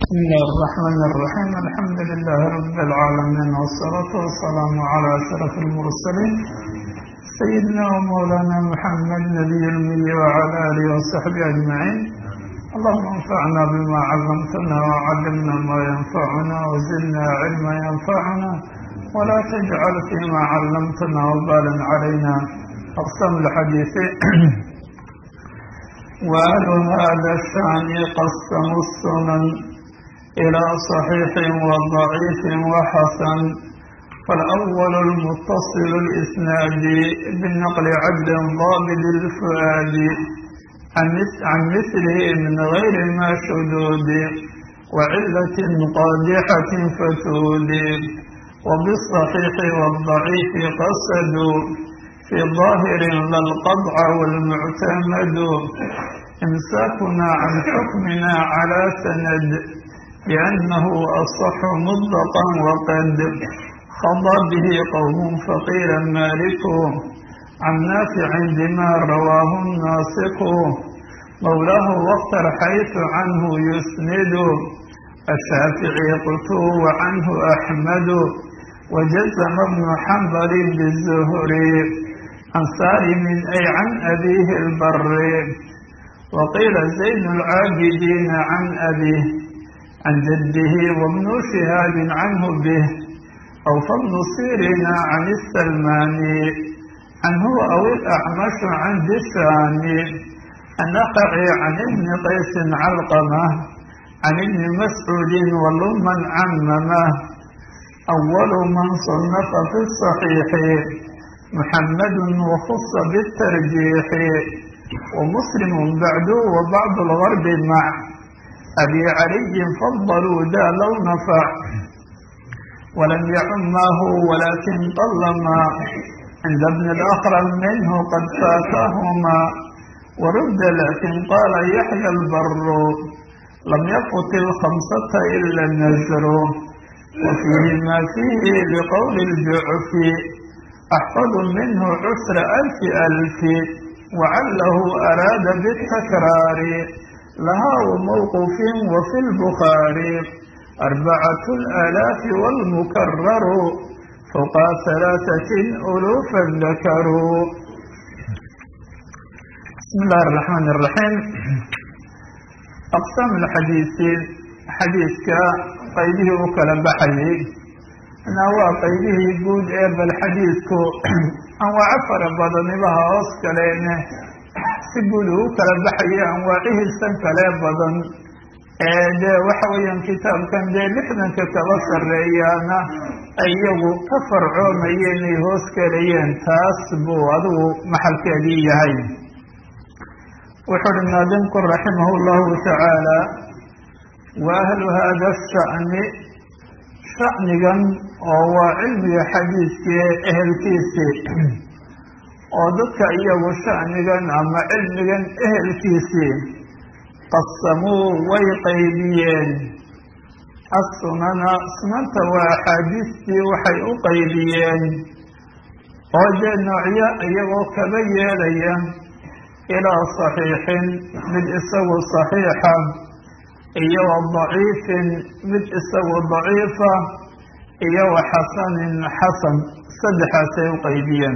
بسم الله الرحمن الرحيم الحمد لله رب العالمين والصلاة والسلام على أشرف المرسلين سيدنا ومولانا محمد نبي المي وعلى آله وصحبه أجمعين اللهم انفعنا بما علمتنا وعلمنا ما ينفعنا وزدنا علما ينفعنا ولا تجعل فيما علمتنا وبالا علينا أقسم الحديث وأهل هذا الشأن قسموا السنن إلى صحيح وضعيف وحسن فالأول المتصل الإسناد بالنقل عبد ضابط الفؤاد عن مثله من غير ما شذوذ وعلة قادحة فتود وبالصحيح والضعيف قصدوا في ظاهر لا القطع والمعتمد إمساكنا عن حكمنا على سند لأنه أصح مطلقا وقد خضى به قوم فقيلا مالك عن نافع بما رواه الناسق مولاه واختر حيث عنه يسند الشافعي قلت وعنه أحمد وجزم ابن حنبل بالزهري عن سالم أي عن أبيه البر وقيل زين العابدين عن أبيه عن جده وابن شهاب عنه به أو فضل سيرين عن السلماني عنه أو الأعمش عن دشاني النقعي عن ابن قيس علقمة عن ابن مسعود ولما عممه أول من صنف في الصحيح محمد وخص بالترجيح ومسلم بعد وبعض الغرب مع أبي علي فضلوا ذا لو نفع ولم يعمه ولكن طلما عند ابن الأخرم منه قد فاتهما ورد لكن قال يحيى البر لم يفت الخمسة إلا النزر وفيه ما فيه لقول الجعف أحفظ منه عسر ألف ألف وعله أراد بالتكرار لها وموقف وفي البخاري أربعة الآلاف والمكرر فوق ثلاثة ألوفا ذكروا بسم الله الرحمن الرحيم أقسام الحديث حديثك qaybihii u kala baxayay na waa qaybihii guud ee bal xadiidku anwaaco fara badanibaha hoos kaleene si guud uu u kala baxayay anwaacihiisan kale badan ee dee waxa weeyaan kitaabkan dee lixdanka kaba sarreeyaana ay iyagu ka farcoomayeen ay hoos kelayeen taas buu adigu maxalkeedii yahay wuxuu uhi naadimku raximah llahu tacaala wa ahlu hada asha'ni sha'nigan oo waa cilmiga xadiidkii ehelkiisii oo dadka iyagu sha'nigan ama cilmigan ehelkiisii qasamuu way qaybiyeen assunana sunanta waa axaadiistii waxay u qaybiyeen oo dee noocyo iyagoo kaba yeelaya ilaa saxiixin mid isagu saxiixa iyo wa daciifin mid isagu daciifa iyo wa xasanin xasan saddexaasay u qaybiyeen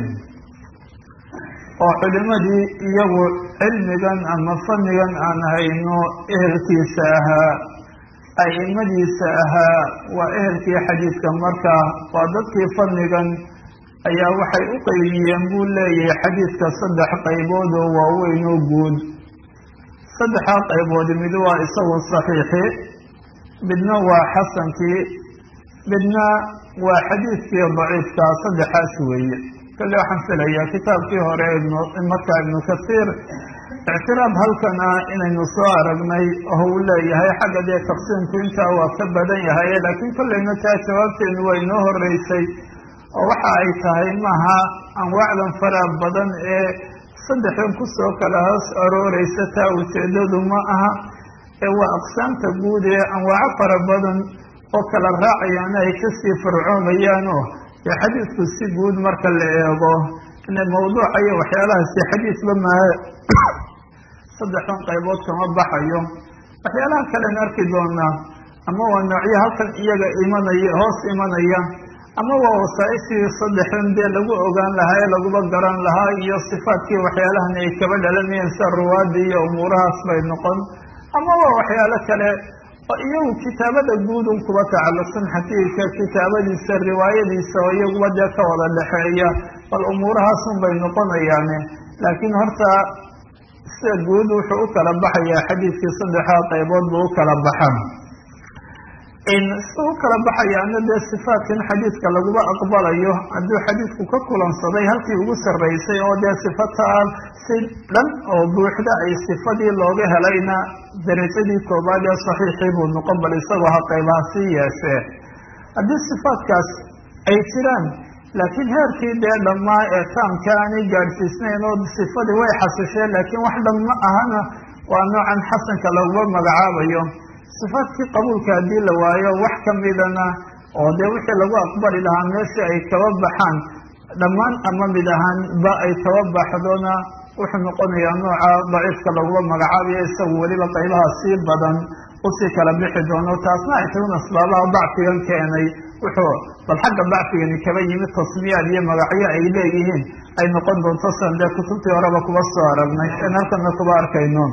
oo culimadii iyagu cilmigan ama fannigan aan hayno ehelkiisa ahaa a'imadiisa ahaa waa ehelkii xadiidka markaa waa dadkii fannigan ayaa waxay u qaybiyeen buu leeyahay xadiidka saddex qaybood oo waaweyn oo guud saddexaa qayboodi mid waa isagu saxiixi midna waa xasankii midna waa xadiidkii daciifkaa saddexaas weeye kale waxaan filayaa kitaabkii hore markaa ibnu kasiir ictiraab halkan ah inaynu soo aragnay oo uu leeyahay xagga dee taqsiimku intaa waa ka badan yahay laakiin kollayna taa jawaabteenu waa inoo horeysay oo waxa ay tahay maaha anwaacdan faraa badan ee saddexdan kusoo kala hoos arooreysa taa ujeedadu ma aha ee waa aqsaamta guud ee anwaaco fara badan oo kala raacayaana ay kasii farcoomayaanoo dee xadiidku si guud marka la eego ina mawduuca iyo waxyaalahaasi xadiisba maahe saddexdan qaybood kama baxayo waxyaalaha kalen arki doonaa ama waa noocyo halkan iyaga imanaya hoos imanaya ama waa wasaaishii saddexdan dee lagu ogaan lahaa ee laguba garan lahaa iyo sifaadkii waxyaalahan ay kaba dhalanayeen sida ruwaada iyo umuurahaas bay noqon ama waa waxyaalo kale oo iyagu kitaabada guudun kuba tacalluqsan xafiidka kitaabadiisa riwaayadiisa oo iyaguba dee ka wada dhexeeya bal umuurahaasun bay noqonayaane laakiin horta sida guud wuxuu u kala baxayaa xadiidkii saddexdaa qaybood buu u kala baxaa sida u kala baxayaana dee sifaatkan xadiidka laguba aqbalayo hadduu xadiidku ka kulansaday halkii ugu sarraysay oo dee sifataan si dhan oo buuxda ay sifadii looga helayna darajadii koobaad ee saxiixii buu noqon bal isagoo ha qaybaha sii yeeshee haddii sifaatkaas ay jiraan laakiin heerkii dee dhammaa ee taamka aanay gaadhsiisnayn oo sifadii way xasisheen laakiin wax dhan ma ahana waa noocan xasanka laguma magacaabayo sifaadkii qabuulka haddii la waayo wax kamidana oo dee wixii lagu aqbali lahaa meeshii ay kaba baxaan dhammaan ama mid ahaan ba ay kaba baxdona wuxuu noqonayaa nooca daciifka laguma magacaabayo isagu weliba qaybaha sii badan usii kala bixi doono taasna ay tagun asbaabaha dacfigan keenay wuxuu bal xagga dacfigani kaba yimid tasmiyaad iyo magacyo ay leeyihiin ay noqon doonto san dee kutubtii horeba kuba soo aragnay in halkana kuba arkayno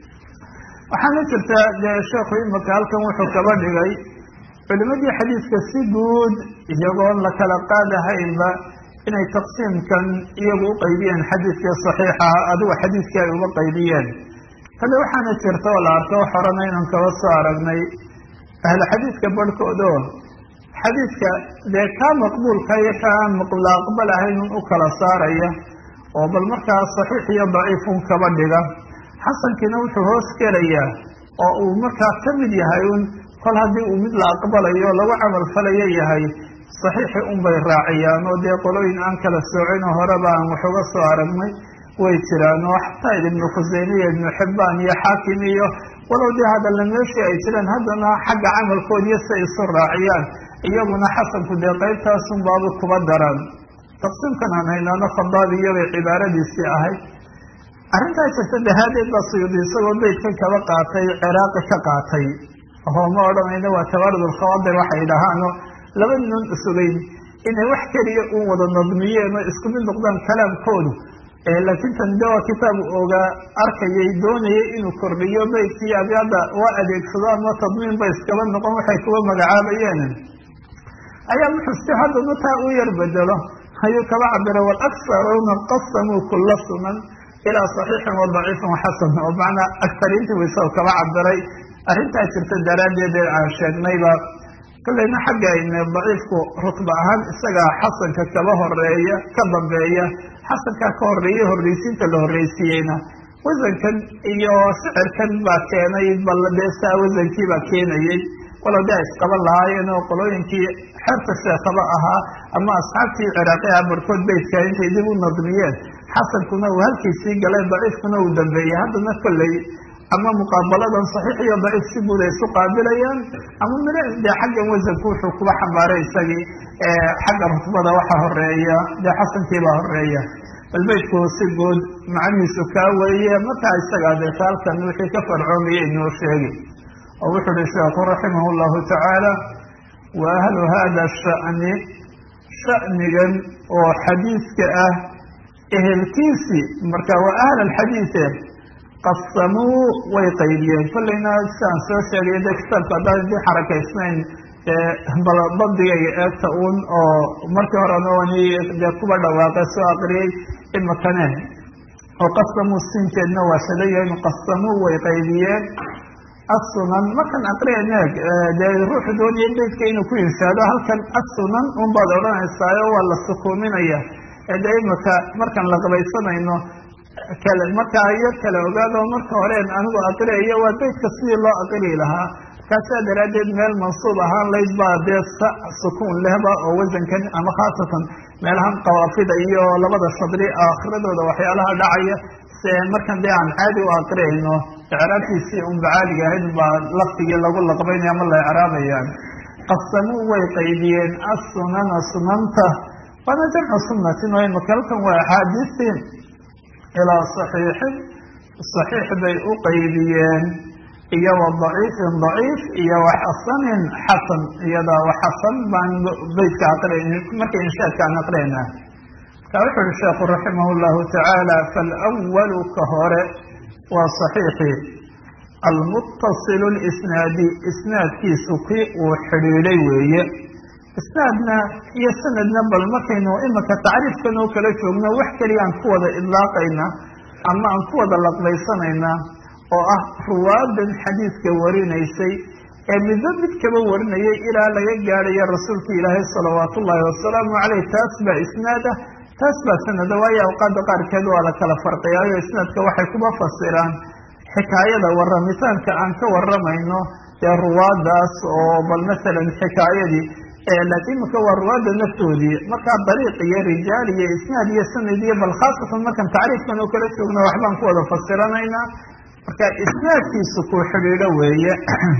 waxaana jirta dee sheekhu imika halkan wuxuu kaba dhigay culimadii xadiidka si guud iyagoon la kala qaadahaynba inay taqsiimkan iyagu u qaybiyeen xadiidkii saxiixa adigu xadiidkii ay uga qaybiyeen kale waxaana jirta oo la arko wax horena inaan kaba soo aragnay ahlu xadiidka barhkoodo xadiidka dee kaa maqbuulka iyo kaa la aqbal ahaynun u kala saaraya oo bal markaa saxiix iyo daciifun kaba dhiga xasankiina wuxuu hoos gelayaa oo uu markaa ka mid yahay un kol haddii uu mid la aqbalayo lagu camal falayo yahay saxiixi unbay raaciyaan oo dee qolooyin aan kala soocino horeba aan wax uga soo aragnay way jiraan oo xataa ibnu khuseyme iyo ibnu xibbaan iyo xaakim iyo walow dee hadalla meeshii ay jiraan haddana xagga camalkoodiyo si ay isu raaciyaan iyaguna xasanku dee qaybtaasun baaba kuba daran taqsiimkan aan haynaano khadaabiyabay cibaaradiisii ahayd arrintaa jirta dahaadeed baa suyuudi isagoo beydkan kaba qaatay ciraaqi ka qaatay oo ma odhanayno waa tabaarud alkhawaadir waxay dhahaano laba nin sugayn inay wax keliya u wada nadmiyeen oo isku mid noqdaan kalaamkoodu laakiin tan de waa kitaab ogaa arkayay doonayay inuu kordhiyo beydkii abyada waa adeegsado ama tadmiin ba iskaba noqon waxay kuwa magacaabayeen ayaa wuxuu si haddana taa u yar bedelo ayuu kaba cabira walaksaruna qasamuu kula sunan ilaa saxiixin wa daciifin waxasan oo macnaa aktariintii waysao kaba cabiray arrintaa jirta daraaddeed ee aan sheegnayba kolleyna xagga ayne daciifku rutba ahaan isagaa xasanka kaba horeeya ka dambeeya xasankaa ka horeeya horreysiinta la horreysiiyeyna wasankan iyo shicirkan baa keenay bal dee saa wasankii baa keenayey walow dee isqaban lahaayeen oo qolooyinkii xerta sheekaba ahaa ama asxaabtii ciraaqi ah barkood beydka intay dib u nadmiyeen xasankuna uu halkiisii galay daciifkuna uu dambeeyey haddana kolley ama muqaabaladan saxiix iyo daciif si guud ay isu qaabilayaan ama mid dee xaggan wasanku wuxuu kuba xambaaray isagii xagga rutbada waxa horeeya dee xasankiibaa horeeya bal beydku si guud macnihiisu kaa weeye markaa isagaa deeta halkan wixii ka farcoomaya inoo sheegi oo wuxuu uhi sheekhu raximah llahu tacaala wa ahlu hada shani shanigan oo xadiidka ah ehelkiisii marka waa ahl alxadiide qasamuu way qaybiyeen kollayna sidaan soo sheegay de kitaabka haddaan idin xarakaysnayn bal bandigayga eegta uun oo markii horena wani dee kuba dhawaaqe soo aqriyey imakane oo qasamuu siinteedna waa shadayahin qasamuu way qaybiyeen assunan markan aqriyan eeg dee ruuxu doonaya beydka inuu ku inshaado halkan assunan un baad odhanaysaayo waa la sukuuminaya de imika markaan la qabaysanayno kale markaa yar kale ogaado marka horeen anigu aqriayo waa beydka sidii loo aqri lahaa markaasaa daraaddeed meel mansuub ahaan layd baa dee sa sukuun lehba oo wasankan ama khaasatan meelahan qawaafida iyo labada shadri aakhiradooda waxyaalaha dhacaya se markan dee aan caadi u aqriayno icraabtiisii unba caadiga ahayd baa laftigii lagu laqbaynaya ama la icraabayaan qasamuu way qaybiyeen assunana sunanta waana jamcu sunatin oo imaka halkan waa axaadiistii ilaa saxiixin saxiix bay u qaybiyeen iyo wa daciifin daciif iyo wa xasanin xasan iyada wa xasan baan beytka aqrin marka inshaadka aan aqriyna marka wuxu uhi sheekhu raximah llahu tacaala falwalu ka hore waa saxiixi almuttasilu lisnaadi isnaadkiisu kii uu xidhiidhay weeye isnaadna iyo sanadna bal markaynu imika tacriifkan oo kala joogno wax keliya aan ku wada idlaaqayna ama aan ku wada laqbaysanayna oo ah ruwaadan xadiidka warinaysay ee midba mid kaba warinayay ilaa laga gaadhayo rasuulka ilaahay salawaatu ullaahi wasalaamu caleyh taas baa isnaad ah taas baa sanada waayo awqaada qaarkeed waa la kala farqiyaayo isnaadka waxay kuba fasiraan xikaayada waramitaanka aan ka waramayno dee ruwaadaas oo bal masalan xikaayadii laakiin imika waa ruwaada naftoodii markaa dariiq iyo rijaal iyo isnaad iyo sanad iyo bal khaasatan markaan tacriifkan oo kala joogno waxbaan ku wada fasiranaynaa marka isnaadkiisu ku xidhiidho weeye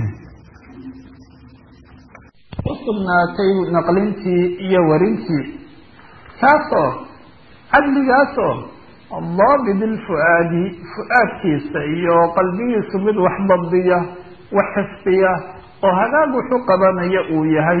usugnaatay naqlintii iyo warintii kaasoo cadligaasoo daabid ilfu-aadi fu-aadkiisa iyo qalbigiisu mid wax dabdiya wax xifdiya oo hagaag wuxu qabanaya uu yahay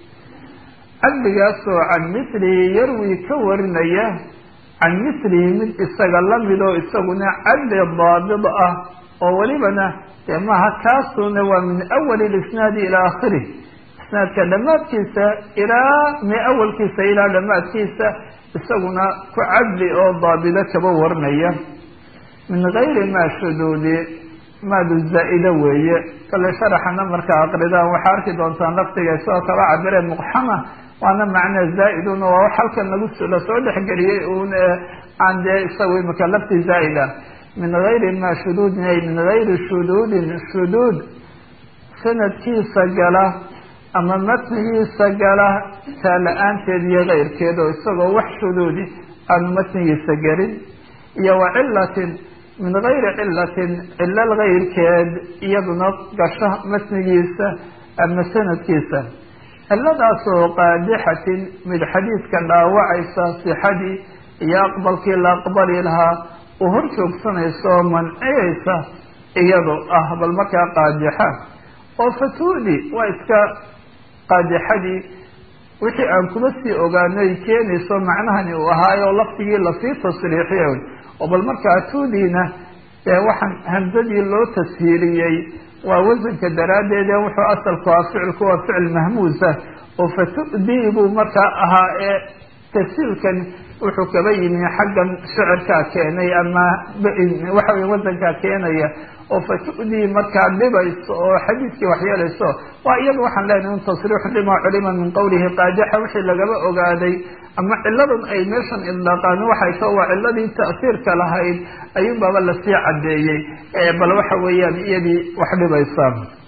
cadligaasoo can mislihi yarwi ka warinaya can mislihi mid isaga lamid oo isaguna cadli daabid ah oo welibana dee maaha kaasuna waa min awali lisnaadi ilaa aakhirih isnaadka dhammaadkiisa ilaa mi awalkiisa ilaa dhammaadkiisa isaguna ku cadli oo daabido kaba warinaya min gayri maa shuduudi maadu zaa-ida weeye kale sharaxana markaa aqridaan waxaa arki doontaan laftiga isagoo kaba cabireen muqxama waana macnaa zaa-idun waa wax halkan lagu lasoo dhexgeliyey un aan dee isaga imika lafti zaa-ida min gayri maa shuduudin ay min gayri shuduudin shuduud sanadkiisa gala ama matnigiisa gala taa la-aanteed iyo keyrkeed oo isagoo wax shuduudi aanu matnigiisa gelin iyo wa cilatin min gayri cilatin cilal keyrkeed iyaduna gasho matnigiisa ama sanadkiisa ciladaasoo qaadixatin mid xadiidka dhaawacaysa sixadii iyo aqbalkii la aqbali lahaa u hor joogsanaysa oo manciyaysa iyadoo ah bal markaa qaadixa oo fatuudi waa iska qaadixadii wixii aan kuma sii ogaanay keenayso macnahani uu ahaayo laftigii lasii tasriixiyo oo bal markaa tuudiina dee waxaan hamsadii loo tashiiriyey waa wasanka daraaddeed ee wuxuu asalku ah ficilku waa ficil mahmuusa oo fatu'dii buu markaa ahaa ee tafsiilkan wuxuu kaba yimi xaggan shicirkaa keenay ama waxa wey wasankaa keenaya oo fatu'dii markaa dhibayso oo xadiidkii waxyeelayso waa iyada waxaan leenahay un tasriixu lima culima min qawlihi qaadixa wixii lagaba ogaaday ama ciladan ay meeshan idlaaqaan waxay ta waa ciladii ta'siirka lahayd ayuun baaba lasii caddeeyey bal waxa weeyaan iyadii wax dhibaysa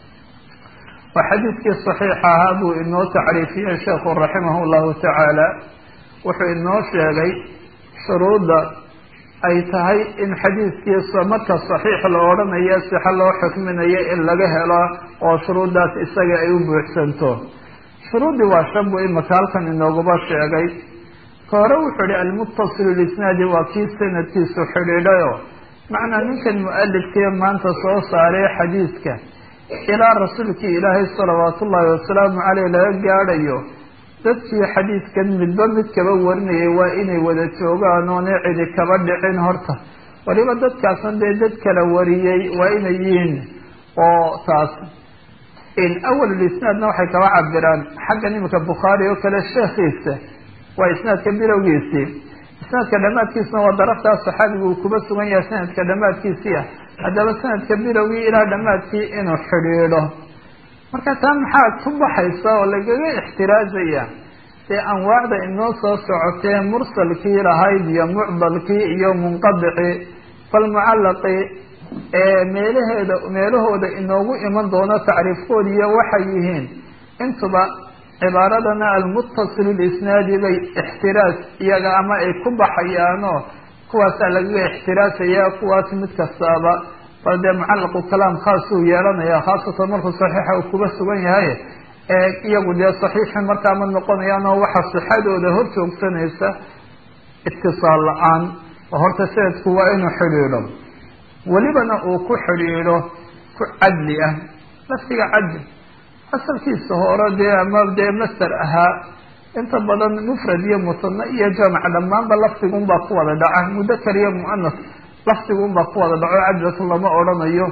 waa xadiidkii saxiixa ahaa buu inoo tacriifiyey sheekhu raximah llahu tacaala wuxuu inoo sheegay shuruudda ay tahay in xadiidkiisa marka saxiix la odhanayo sixo loo xukminayo in laga helo oo shuruuddaas isaga ay u buuxsanto shuruuddii waa shan buu imika halkan inooguba sheegay ka hore wuxuu ihi almuttasilu lisnaadi waa kii sanadkiisu xidhiidhayo macnaa ninkan mu-alifkii maanta soo saaray xadiidka ilaa rasuulkii ilaahay salawaatu ullaahi wasalaamu caleyh laga gaadhayo dadkii xadiidkan midba mid kaba warinayay waa inay wada joogaan oonay cidi kaba dhicin horta waliba dadkaasna dee dad kala wariyey waa inay yihiin oo taas awalulisnaadna waxay kaba cabiraan xaggan iminka bukhaari oo kale sheekhiisa waa isnaadka bilowgiisii isnaadka dhammaadkiisuna waa daraftaas saxaabigu uu kuba sugan yahay sanadka dhammaadkiisii ah haddaba sanadka bilowgii ilaa dhammaadkii inuu xidhiidho marka taa maxaa ku baxaysa oo lagaga ixtiraazaya dee anwaacda inoo soo socotee mursalkii lahayd iyo mucdalkii iyo munqadicii falmucallaqi ee meelaheeda meelahooda inoogu iman doono tacriifkoodiiyo waxay yihiin intuba cibaaradana almuttasilu lisnaadi bay ixtiraas iyaga ama ay ku baxayaanoo kuwaasaa lagaga ixtiraasaya kuwaas mid kastaaba bal dee mucallaqu kalaam khaasuu yeelanaya khaasatan markuu saxiixa uu kuga sugan yahay ee iyagu dee saxiixi markaa ma noqonayaan oo waxa sixadooda hor joogsanaysa itisaal la-aan oo horta sanadku waa inuu xidhiidho welibana uu ku xidhiidho ku cadli ah lafdiga cadli asalkiisa hore dee ama dee master ahaa inta badan mufrad iyo musana iyo jamac dhammaanba lafdigunbaa ku wada dhaca mudakar iyo muanas lafdigunbaa ku wada dhaco cadlatu lama odhanayo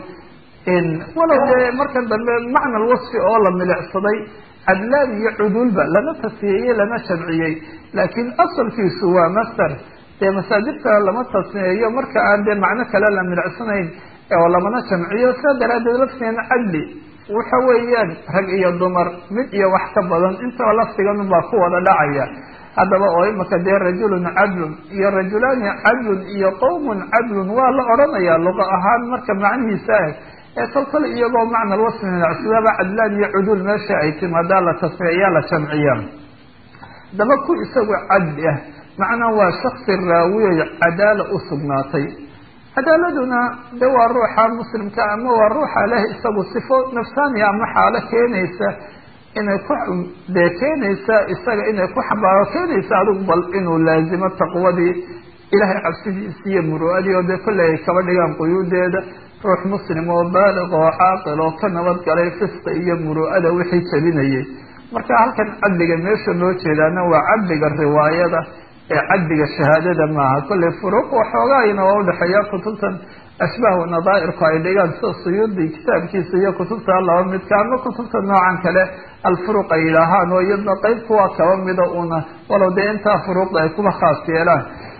walow dee markan dambe macna lwasfi oo la milicsaday cadlaan iyo cudulba lama tasniyeyey lama shamciyey laakiin asalkiisu waa master dee masaadirta lama tasniyeeyo marka aan dee macno kale la milicsanayn oo lamana jamciyo sidaa daraadeed laftigeena cadli waxa weeyaan rag iyo dumar mid iyo wax ka badan intaba lafdigan baa ku wada dhacaya haddaba oo imaka dee rajulun cadlun iyo rajulaani cadlun iyo qowmun cadlun waa la odhanaya luqa ahaan marka macnihiisa ah ee kol kale iyagoo macna lwasfi minacsidaba cadlaan iyo cudul meesha ay timaadaa la tasniyeeyaa la jamciya haddaba ku isagu cadli ah macnaa waa shaksi raawiyo cadaala u sugnaatay cadaaladuna de waa ruuxa muslimka ama waa ruuxa leh isagu sifo nafsaaniya ama xaalo keenaysa inay ku dee keenaysa isaga inay ku xambaaro keenaysa adigu bal inuu laazimo taqwadii ilahay cabsidiisi iyo muru'adii oo dee kolley ay kaba dhigaan quyuudeeda ruux muslim oo baaliq oo caaqil oo ka nabadgalay fisqa iyo muru'ada wixii jabinayay marka halkan cadliga meesha loo jeedaana waa cadliga riwaayada ee cadliga shahaadada maaha kolley furuuq waxoogaayna waa udhexeeya kutubtan ashbaah nadaairku ay dhigaan sida suyuudi kitaabkiisa iyo kutubta laba midka ama kutubta noocan kale alfuruq ay yidhaahaan oo iyadna qeyb kuwa kaba mida una walow dee intaa furuuqda ay kuba khaas yeelaan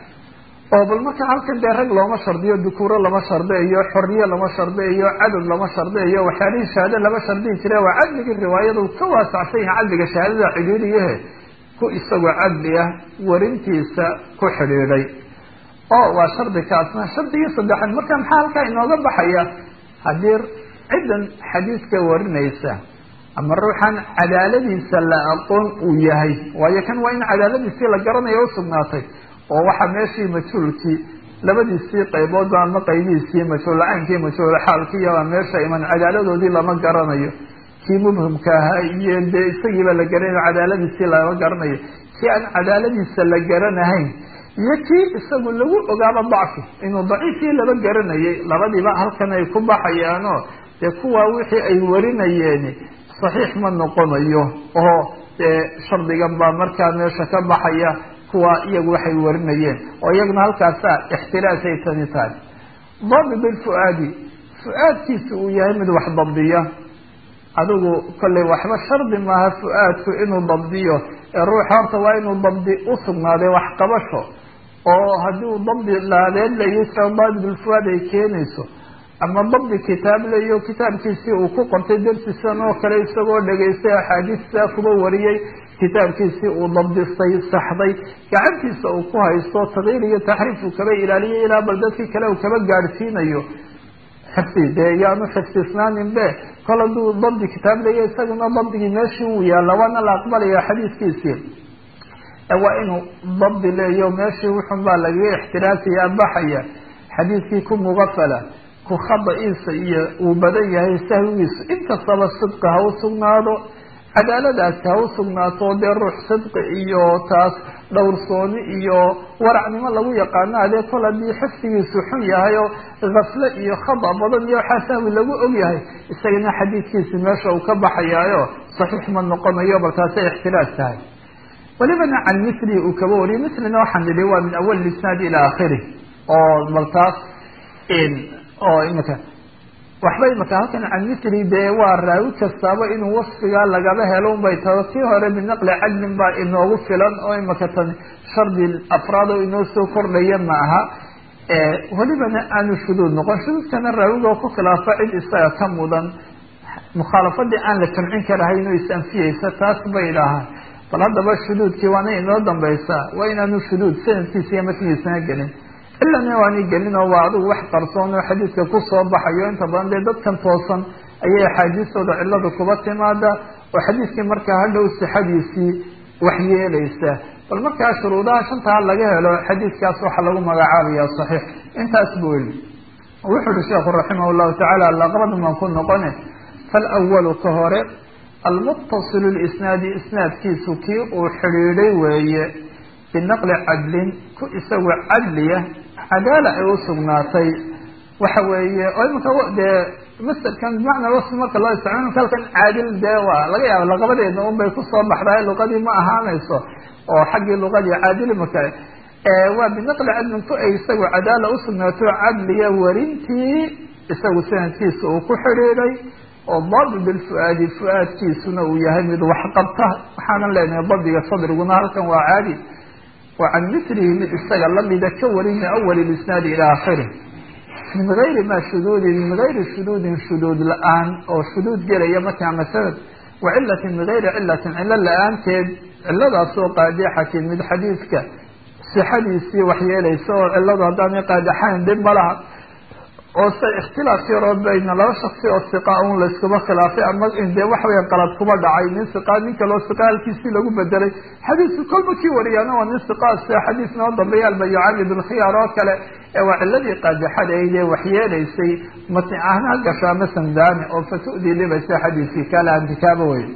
oo bal marka halkan dee rag looma shardiyo dukuuro lama shardiayo xorriye lama shardiayo cadad lama shardiayo waxyaalihii shahaada lama shardiyi jire waa cadligii riwaayadu ka waasacsan yahay cadliga shahaadada cidhiiriyahe ku isagoo cadli ah warintiisa ku xidhiidhay oo waa shardi kaasna shardigii saddexaad marka maxaa halkaa inooga baxaya haddii ciddan xadiidka warinaysa ama ruuxan cadaaladiisa la aqoon uu yahay waayo kan waa in cadaaladiisii la garanayo usugnaatay oo waxaa meeshii majhuulkii labadiisii qayboodba ama qaybihiisii majhuul-caynkii majhuul-xaalkii baa meesha iman cadaaladoodii lama garanayo kii mubhimka ahaa iyo dee isagiiba la garanayo cadaaladiisii lama garanayo kii aan cadaaladiisa la garanahayn iyo kii isagu lagu ogaaba dacfi inuu daciifkii laba garanayay labadiiba halkan ay ku baxayaanoo dee kuwaa wixii ay warinayeen saxiix ma noqonayo oo dee shardigan baa markaa meesha ka baxaya kuwa iyagu waxay warinayeen oo iyaguna halkaasa ixtiraasay tani tahay dabi bilfu-aadi fu-aadkiisa uu yahay mid wax dabdiya adigu kolley waxba shardi maaha fu-aadku inuu dabdiyo ee ruuxa horta waa inuu dabdi usugnaaday waxqabasho oo haddii uu dabdi laadeed layo dabi bilfu-aad ay keenayso ama dabdi kitaab layo kitaabkiisii uu ku qortay darsisan oo kale isagoo dhegaystay axaadiista kuba wariyey kitaabkiisii uu dabdistay saxday gacantiisa uu ku haysto taqyiir iyo taxriif uu kaba ilaaliyay ilaa bal dadkii kale uu kaba gaadhsiinayo xifdi dee yaanu xifdisnaanin be kol hadduu dabdi kitaab leeya isaguna dabdigii meeshii uu yaalla waana la aqbalaya xadiiskiisii waa inuu dabdi leeyo meeshii wuxun baa lagaga ixtiraasaya baxaya xadiiskii ku mugafala ku khada-iisa iyo uu badan yahay sahwigiisu inkastaba sidqi ha u sugnaado cadaaladaasi ha u sugnaato dee ruux sidqi iyo taas dhowrsooni iyo waracnimo lagu yaqaano adee kol haddii xifdigiisu xun yahay oo kafle iyo khada badan iyo waxaa sahwi lagu og yahay isagana xadiidkiisi meesha uu ka baxayaayo saxiix ma noqonayo bal taasay ixtilaaj tahay welibana can misli uu kaba wariyay mislina waxaan idhi waa min awal isnaad ilaa akhirih oo bal taas oo imika waxba imika halkan can misli dee waa raawi kastaaba inuu wasfigaa lagaba helo unbay taho tii hore binaqli cadlin baa inoogu filan oo imika tan shardi afraad oo inoo soo kordhaya ma aha welibana aanu shuduud noqon shuduudkana raawigoo ku khilaafa cid isaga ka mudan mukhaalafadii aan la jamcin karahayn oo is-anfiyeysa taas bay idhaahaan bal haddaba shuduudkii waana inoo dambaysaa waa inaanu shuduud sanadkiisa iyo matnigiisana gelin ilana waani gelin oo waa adigu wax qarsoon oo xadiidka kusoo baxayo inta badan dee dadkan toosan ayay axaadiistooda cillada kuba timaada oo xadiidkii markaa hadhow sixadiisii wax yeelaysa bal markaa shuruudaha shantaa laga helo xadiidkaas waxaa lagu magacaabaya saxiix intaas bu weli wuxu uhi sheekhu raximah llahu tacala laqabada maan ku noqone falwalu ka hore almuttasilu lisnaadi isnaadkiisu kii uu xidhiidhay weeye binaqli cadlin ku isagu cadliya cadaala ay u sugnaatay waxa weeye oo imanka dee masderkan bimacna wasfi marka loo isticmaalo halkan caadil dee waa laga yaaba laqabadeedna un bay kusoo baxdahay luqadii ma ahaanayso oo xaggii luqadii caadili marka waa binaqli cadlin ku ay isagu cadaala usugnaato cadliga warintii isagu sanadkiisa uu ku xidhiiday oo dabi bilfu-aadi fu-aadkiisuna uu yahay mid waxqabta waxaanan leenahay dabiga sadriguna halkan waa caadi wa can mislihi mid isaga lamida ka warin min awali isnaadi ila akhirih min gayri ma shuduudin min gayri shuduudin shuduud la-aan oo shuduud gelaya markaa masalad wa cilatin min gayri cilatin cilo la-aanteed ciladaasoo qaadixatin mid xadiidka sixadiisii waxyeelaysa oo ciladu haddaanay qaadixayn dhib ma laha oo se ikhtilaaf yaroo bayna laba shaksi oo siqa un layskuma khilaafay ama dee waxa weya qalad kuma dhacay nin siqa nin kaloo siqa halkiisii lagu bedelay xadiisku kolba kii wariyaana waa nin siqa sida xadiis noo dambeeya albayucani bilkhiyaar oo kale ee waa ciladii qaadixadayd ee waxyeelaysay matni ahna gasho ama samdaani oo fatu'dii libaysa xadiiskii kala antikaaba wey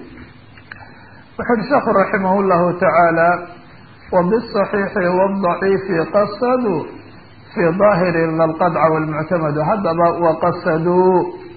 wuxu uhi sheekhu raximah llahu tacaala wabisaxiixi wadaciifi qasaduu fi daahiri lalqadca walmuctamadu haddaba waqasaduu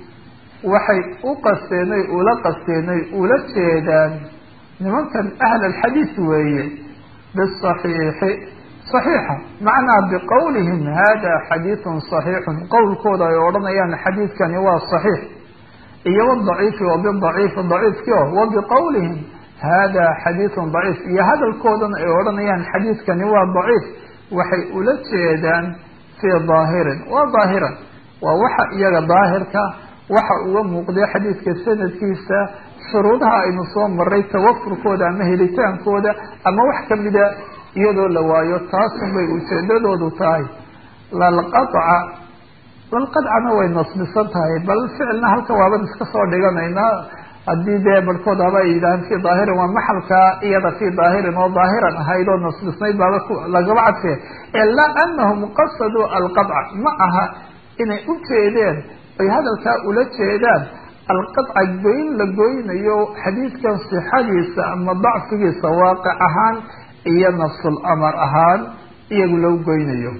waxay u qasteenay ula qasteenay ula jeedaan nimankan ahl alxadiis weeye bisaxiixi saxiixa macnaa biqowlihim hada xadiidun saxiixun qowlkooda ay odhanayaan xadiidkani waa saxiix iyo wadaciifi wabidaciifi daciifki o wabiqowlihim hada xadiidun daciif iyo hadalkoodan ay odhanayaan xadiidkani waa daciif waxay ula jeedaan fii daahirin waa daahiran waa waxa iyaga daahirka waxa uga muuqday xadiidka sanadkiisa shuruudaha aynu soo maray tawafurkooda ama helitaankooda ama wax kamida iyadoo la waayo taasun bay ujeedadoodu tahay lalqadca lalqadcana way nasbisan tahay bal ficilna halka waaban iska soo dhiganaynaa haddii dee barhkood haba ay yidhahaan fii daahirin waa maxalka iyada fii daahirin oo daahiran ahayd oo nasbisnayd baaba lagaba cadfee ilaa anahum qasaduu alqadca ma aha inay u jeedeen ay hadalkaa ula jeedaan alqadca goyn la goynayo xadiidkan sixadiisa ama dacfigiisa waaqic ahaan iyo nafsul amar ahaan iyagu loo goynayo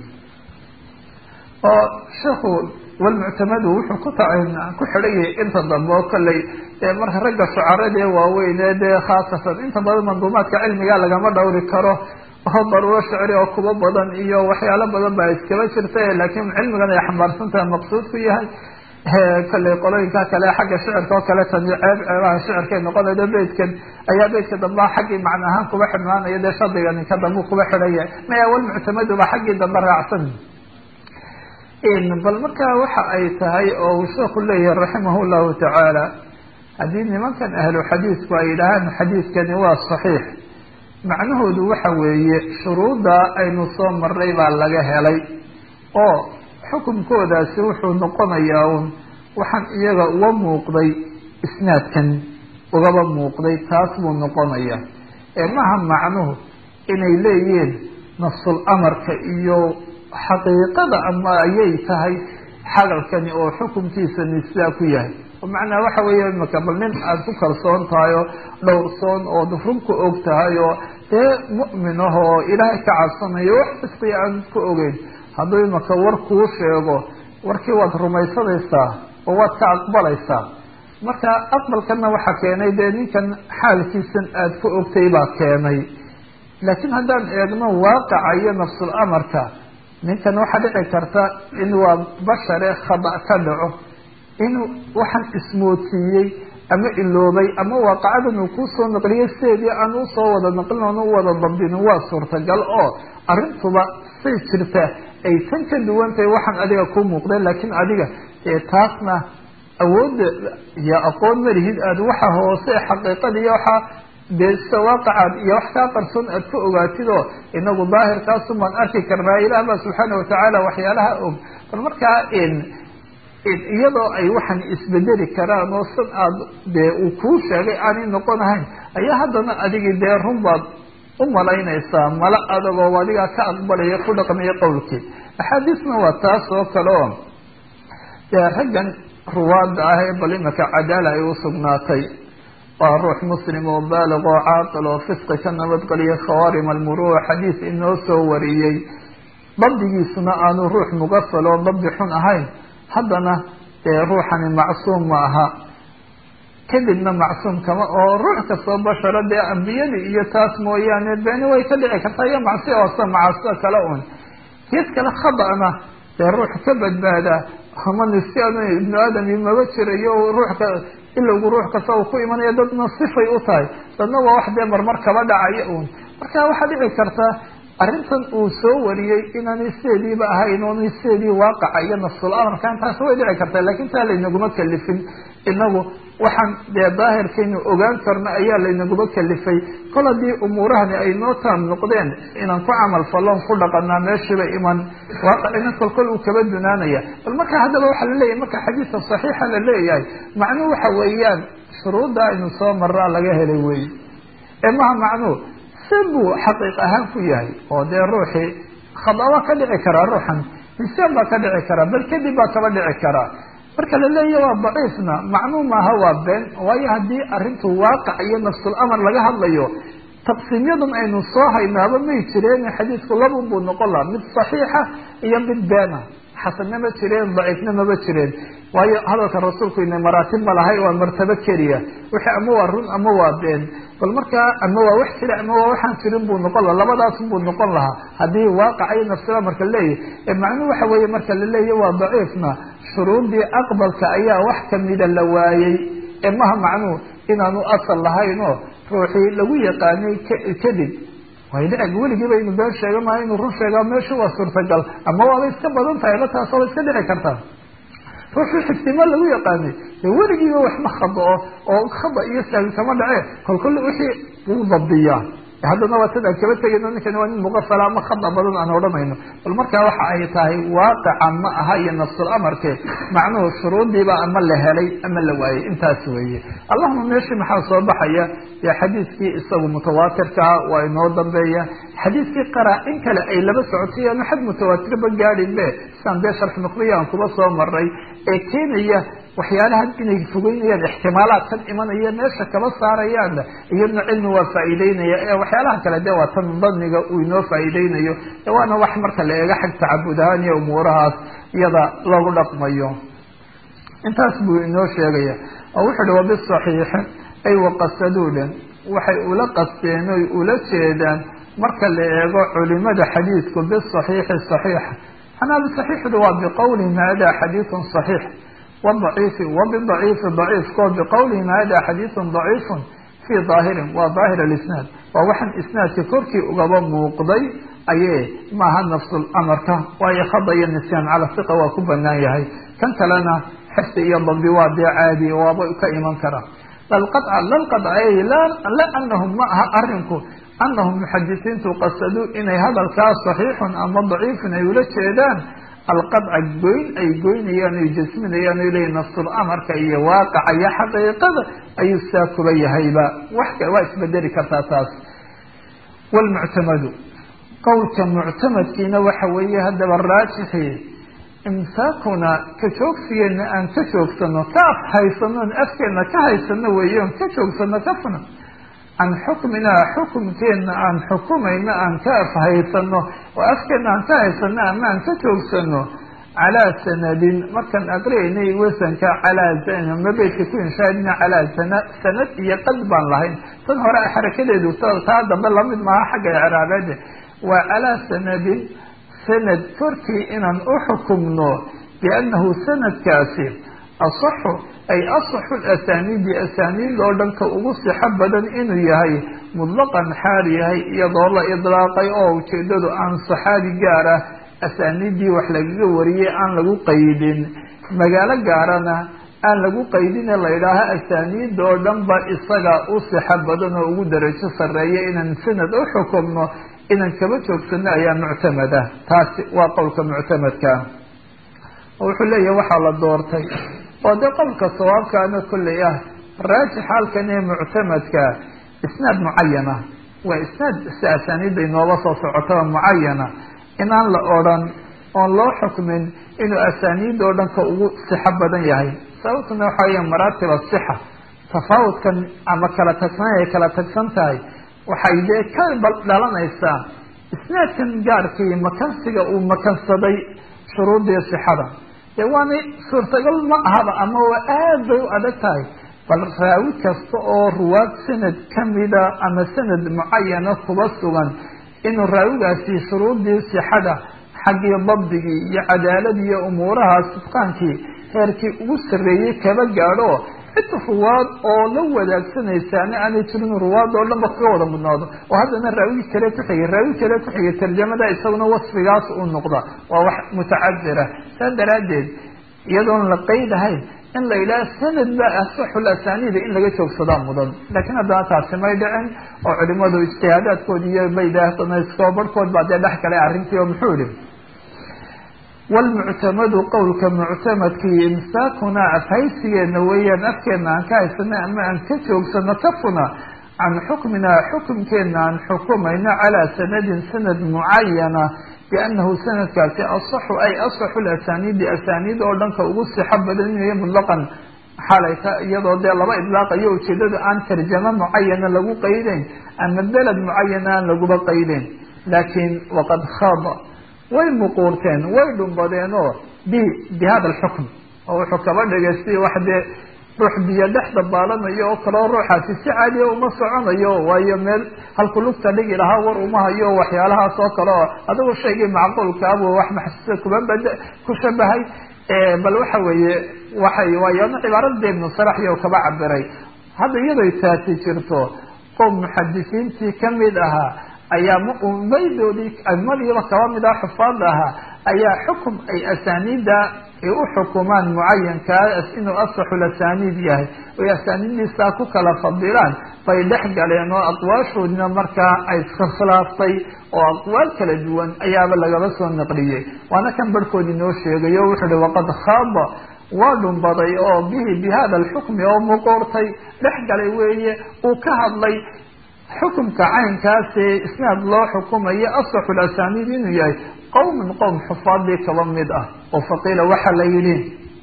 oo sheikhu walmuctamadu wuxuu ku ta ku xidhayay inta dambe oo kolley marka ragga shucaradee waaweyne dee khaasatan inta badan manduumaadka cilmiga lagama dhowri karo oo daruuro shicri oo kuba badan iyo waxyaalo badan baa iskaba jirta laakiin cilmigan ay xambaarsantaha maqsuudku yahay kolley qolooyinka kale xagga shicirka oo kale tani ceeb ceebaha shicirkay noqonaydo beydkan ayaa beydka dambe xaggii macna ahaan kuba xidhnaanaya dee shardiga ninka dambe kuba xidhaya maya walmuctamadu ba xaggii dambe raacsan bal markaa waxa ay tahay oo uu sheeku leeyahay raximah llahu tacaala haddii nimankan ahlu xadiidku ay yidhaahaan xadiidkani waa saxiix macnahoodu waxa weeye shuruudda aynu soo maray baa laga helay oo xukunkoodaasi wuxuu noqonayaa un waxaan iyaga uga muuqday isnaadkan ugaba muuqday taas buu noqonaya ee maha macnuhu inay leeyihiin nafsul amarka iyo xaqiiqada ama ayay tahay xagalkani oo xukunkiisani sidaa ku yahay macnaa waxa weeye imaka bal nin aada ku kalsoon tahay oo dhowrsoon oo runku og tahay oo dee mu'min ah oo ilaahay ka cabsanayo wax kastay aan ku ogeyn hadduu imaka war kuu sheego warkii waad rumaysanaysaa oo waad ka aqbalaysaa marka aqbalkana waxaa keenay dee ninkan xaalkiisan aada ku ogtay baa keenay laakiin haddaan eegno waaqaca iyo nafsul amarka ninkan waxaa dhici karta in waa bashare khada ka dhaco inuu waxaan ismoodsiiyey ama iloobay ama waaqacadan uu kusoo naqliyay sideedii aan usoo wada naqlin oona u wada dabdinin waa suurtagal oo arrintuba say jirta ay tan ka duwan tahay waxaan adiga ku muuqda laakiin adiga ee taasna awoodda iyo aqoon malihid aada waxa hoose xaqiiqada iyo waxaa dee sida waaqacaad iyo wax kaa qarsoon aad ku ogaatid oo inagu daahirkaasun baan arki karnaa ilaah baa subxaana watacaala waxyaalaha og bal markaa iyadoo ay waxaan isbedeli karaan oo sid aad dee uu kuu sheegay aanay noqon ahayn ayaa haddana adigii dee run baad u malaynaysaa mala adagoo adigaa ka aqbalaya ku dhaqmaya qowlkii axaadiisna waa taas oo kale oo dee raggan ruwaada ah ee bal imaka cadaala ay usugnaatay waa ruux muslim oo baalig oo caaqil oo fisqi ka nabadgeliya khawaarim almuruuc xadiis inoo soo wariyey dabdigiisuna aanu ruux mugafal oo dabdi xun ahayn haddana dee ruuxani macsuum ma aha kadibna macsuum kama oo ruux kastoo basharo dee ambiyadii iyo taas mooyaane beeni way ka dhici kartaa iyo macsi oosa macaasida kale un gees kale khada'na dee ruux ka badbaada ama nisyan ibnu aadam maba jirayo ruuxka ilowgu ruux kasta uu ku imanaya dadna sifay u tahay dadna waa wax dee marmar kaba dhacaya un marka waxaa dhici karta arrintan uu soo wariyey inaanay sideediiba ahayn oonay sideedii waaqaca iyo nafsul amarka intaas way dhici kartaa lakin taa laynaguma kalifin inagu waxaan dee daahirkaynu ogaan karno ayaa laynaguma kalifay kol haddii umuurahani ay noo taam noqdeen inaan ku camal falloon ku dhaqanaa meeshiiba iman waaqicina kolkol uu kaba dunaanaya bal marka haddaba waxaa laleeyahay marka xadiidka saxiixa la leeyahay macnuhu waxa weeyaan shuruudda aynu soo maraa laga helay wey ee maha macnuhu buu xaqiiq ahaan ku yahay oo dee ruuxii khada waa ka dhici karaa ruuxan nisyaan baa ka dhici karaa bal kadib baa kaba dhici karaa marka la leeyahy waa daciifna macnuu maaha waa been waayo haddii arrintu waaqac iyo nafsul amar laga hadlayo taqsiimyadan aynu soo haynaaba may jireen xadiidku labun buu noqon laha mid saxiixa iyo mid beena xasanna ma jireen daciifna maba jireen waayo hadalka rasuulku ina maraatib ma lahay waa martabo keliya wixii ama waa run ama waa been bal markaa ama waa wax jira ama waa waxaan jirin buu noqon laha labadaasun buu noqon lahaa haddii waaqaca iyo nafsila marka leeyahy ee macnuhu waxa weeye marka la leeyahy waa daciifna shuruudii aqbalka ayaa wax kamida la waayey ee maha macnuhu inaanu asal lahayn oo ruuxii lagu yaqaanay kadib way dhici weligiiba inu been sheega maayo inuu run sheegaa meeshu waa suurtagal ama waaba iska badan tahay la taas waaba iska dhici kartaa ruuxii xigtimo lagu yaqaanay dee weligiiba waxma khadao oo khada iyo sahwi kama dhace kolkol wixii wuu dabdiyaa haddana waa sidaan kaba tegayno ninkani waa nin muqafala ama khada badan aan odhanayno bal markaa waxa ay tahay waaqica ma aha iyo nafsul amarke macnuhu shuruudiiba ama la helay ama la waayey intaas weeye allahuma meeshii maxaa soo baxaya dee xadiidkii isagu mutawaatirkaa waa inoo dambeeya xadiidkii qaraa-in kale ay laba socotayaano xad mutawaatirba gaadhin be sidaan dee sharx nuqriya aan kuba soo maray ee keenaya waxyaalahan inay fogeynayaan ixtimaalaadkan imanaya meesha kaba saarayaan iyadna cilmi waa faa'iideynaya ee waxyaalaha kale de waa tan daniga uu inoo faa'iideynayo waana wax marka la eego xag tacabud ahaan iyo umuurahaas iyada lagu dhaqmayo intaas buu inoo sheegaya oo wuxu uhi wabisaxiixi ay waqasaduudan waxay ula qasteen oy ula jeedaan marka la eego culimada xadiidku bisaxiixi saxiixa anaa bisaxiixdu waa biqowlihim hada xadiidun saxiix wdaciifi wabidaciifi daciifko biqowlihim hada xadiidun daciifun fii daahirin waa daahir alisnaad waa waxaan isnaadka korkii ugaba muuqday aye maaha nafsul amarka waayo khada iyo nisyaan cala siqa waa ku banaan yahay kan kalena xifdi iyo dabdi waa dee caadi waaba ka iman kara lalqadca lalqadcay la anahum ma aha arinku anahum muxadisiintu qasaduu inay hadalkaas saxiixun ama daciifun ay ula jeedaan alqadca goyn ay goynayaan ay jasminayaan o leeyihin nafsul amarka iyo waaqaca iyo xaqiiqada ayuu saa kuba yahayba wax waa isbedeli kartaa taas wlmuctamadu qowlka muctamadkiina waxa weeye haddaba raajixi imsaakuna ka joogsigeena aan ka joogsano ka af haysano on afkeena ka haysano weeye on ka joogsano ka funa can xukminaa xukumkeena aan xukumayno aan ka afhaysano oo afkeena aan ka haysano ama aan ka joogsano calaa sanadin markaan aqriyaynay wasanka calaa mabeydka ku inshaadina calaa sana sanad iyo qad baan lahayn tan hore xarakadeedu taa dambe lamid maaha xagga icraabeede waa calaa sanadin sanad korkii inaan u xukumno biannahu sanadkaasi asaxu ay asaxu asaniidi asaniid oo dhanka ugu sixo badan inuu yahay mutlaqan xaal yahay iyadoo la idlaaqay oo ujeedadu aan saxaabi gaar ah asaniidii wax lagaga wariyey aan lagu qaydin magaalo gaarana aan lagu qaydine la yidhaaha asaniida oo dhan ba isaga u sixo badan oo ugu darajo sarreeya inaan sanad u xukumno inaan kaba joogsano ayaa muctamada taasi waa qowlka muctamadka oo wuxuu leeyahay waxaa la doortay oo dee qowlka sawaabkaana kolley ah raajix halkan ee muctamadka isnaad mucayana waa isnaad si asaniida inooga soo socotaba mucayana inaan la odran oon loo xukmin inuu asaniid oo dhanka ugu sixo badan yahay sababtuna waxa weya maraatib asixa tafaawudkan ama kala tagsan ay kala tagsan tahay waxay dee ka dhalanaysaa isnaadkan gaarkii makansiga uu makansaday shuruudii sixada dee waanay suurtagal ma ahaba ama waa aad bay u adag tahay bal raawi kasta oo ruwaad sanad kamida ama sanad mucayana kuba sugan inuu raawigaasi shuruudii sixada xaggii dabdigii iyo cadaaladii iyo umuuraha sidqaankii heerkii ugu sarreeyey kaba gaadho cid ruwaad oo la wadaagsanaysaana aanay jirin ruwaad oo dhanba kaga wada mudnaado oo haddana raawi kale ku xigay raawi kale ku xigay tarjamada isaguna wasfigaas uu noqda waa wax mutacadira saa daraaddeed iyadoon la qeydahayn in la yidhaha sanad ba asaxul asaaniida in laga joogsadaa mudan laakiin haddana taasi may dhicin oo culimadu ijtihaadaadkood iyo baydaasko barhkood baa dee dhex galay arrintii oo muxuu yihi wlmuctamadu qowlka muctamadkii imsaakuna afhaysigeena weeyaan afkeena aan ka haysano ama aan ka joogsano kafuna can xukmina xukumkeena aan xukumayno calaa sanadin sanad mucayana bianahu sanadkaasi asaxu ay asaxu lasaniidi asaniid oo dhanka ugu sixo badan inay mutlaqan xalay ka iyadoo dee laba idlaaqayo ujeedada aan tarjamo mucayana lagu qaydeyn ama beled mucayana aan laguba qaydeyn laakiin waqad khaba way muquurteen way dhumbadeen oo bi bi hada alxukm oo wuxuu kaba dhigay si wax dee ruux biyo dhex dabaalanayo oo kaleo ruuxaasi si caadiya uma soconayo waayo meel halku lugta dhigi lahaa war uma hayo waxyaalahaas oo kale oo adigu shaygii macquulkaabu wax maxsuusa kuba bad ku shabahay bal waxa weeye waxay waayana cibaarada ibnu saraxyo kaba cabiray hadda iyadoy taasi jirto qoom muxadisiintii kamid ahaa ayaa maydoodii madiiba kaba mid ah xufaada ahaa ayaa xukum ay asaniida ay u xukumaan mucayankaas inuu asaxul asaniid yahay oy asaniiddiisaa ku kala fadilaan bay dhex galeen oo aqwaashoodina markaa ay iskhilaaftay oo aqwaal kala duwan ayaaba lagaba soo naqliyey waana kan barhkoodii noo sheegay o wuxuu uhi waqad khaaba waa dhumbaday oo bihi bi hada alxukmi oo muquurtay dhex galay weeye uu ka hadlay xukumka caynkaasee isnaad loo xukumayo asaxu lasaniid inuu yahay qowman qowm xufaadii kaba mid ah oo faqiila waxaa la yidhi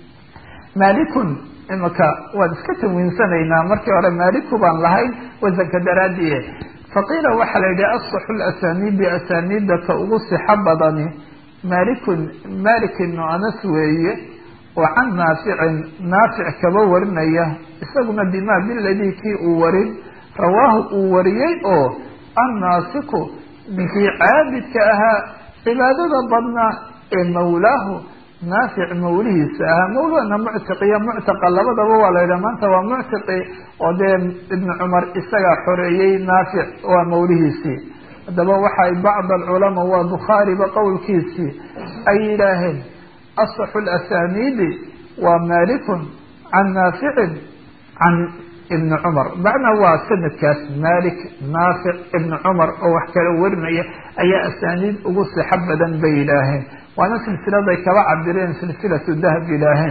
malikun imaka waan iska tanwiinsanaynaa markii hore maliku baan lahayn wasanka daraadiye faqiila waxaa la yidhi asaxu lasaniidi asaniida ka ugu sixo badani malikun malik ibnu anas weeye oo can naaficin naafic kaba warinaya isaguna bima biladii kii uu warin rawaahu uu wariyey oo annaasiku ninkii caabidka ahaa cibaadada badnaa ee mawlaahu naafic mawlihiisa ahaa mawlana muctiq iyo muctaqa labadaba waa la yidhaha maanta waa muctiqi oo dee ibnu cumar isagaa xoreeyey naafic waa mawlihiisii haddaba waxay bacd alculamaa waa bukhaariba qowlkiisii ay yidhaaheen asaxu lasaniidi waa malikun can naaficin can ibn cumar macnaa waa sanadkaas malik naafic ibn cumar oo wax kala warinaya ayaa asaaniid ugu sixo badan bay yidhaaheen waana silsiladay kaba cabireen silsilatu dahab yidhaaheen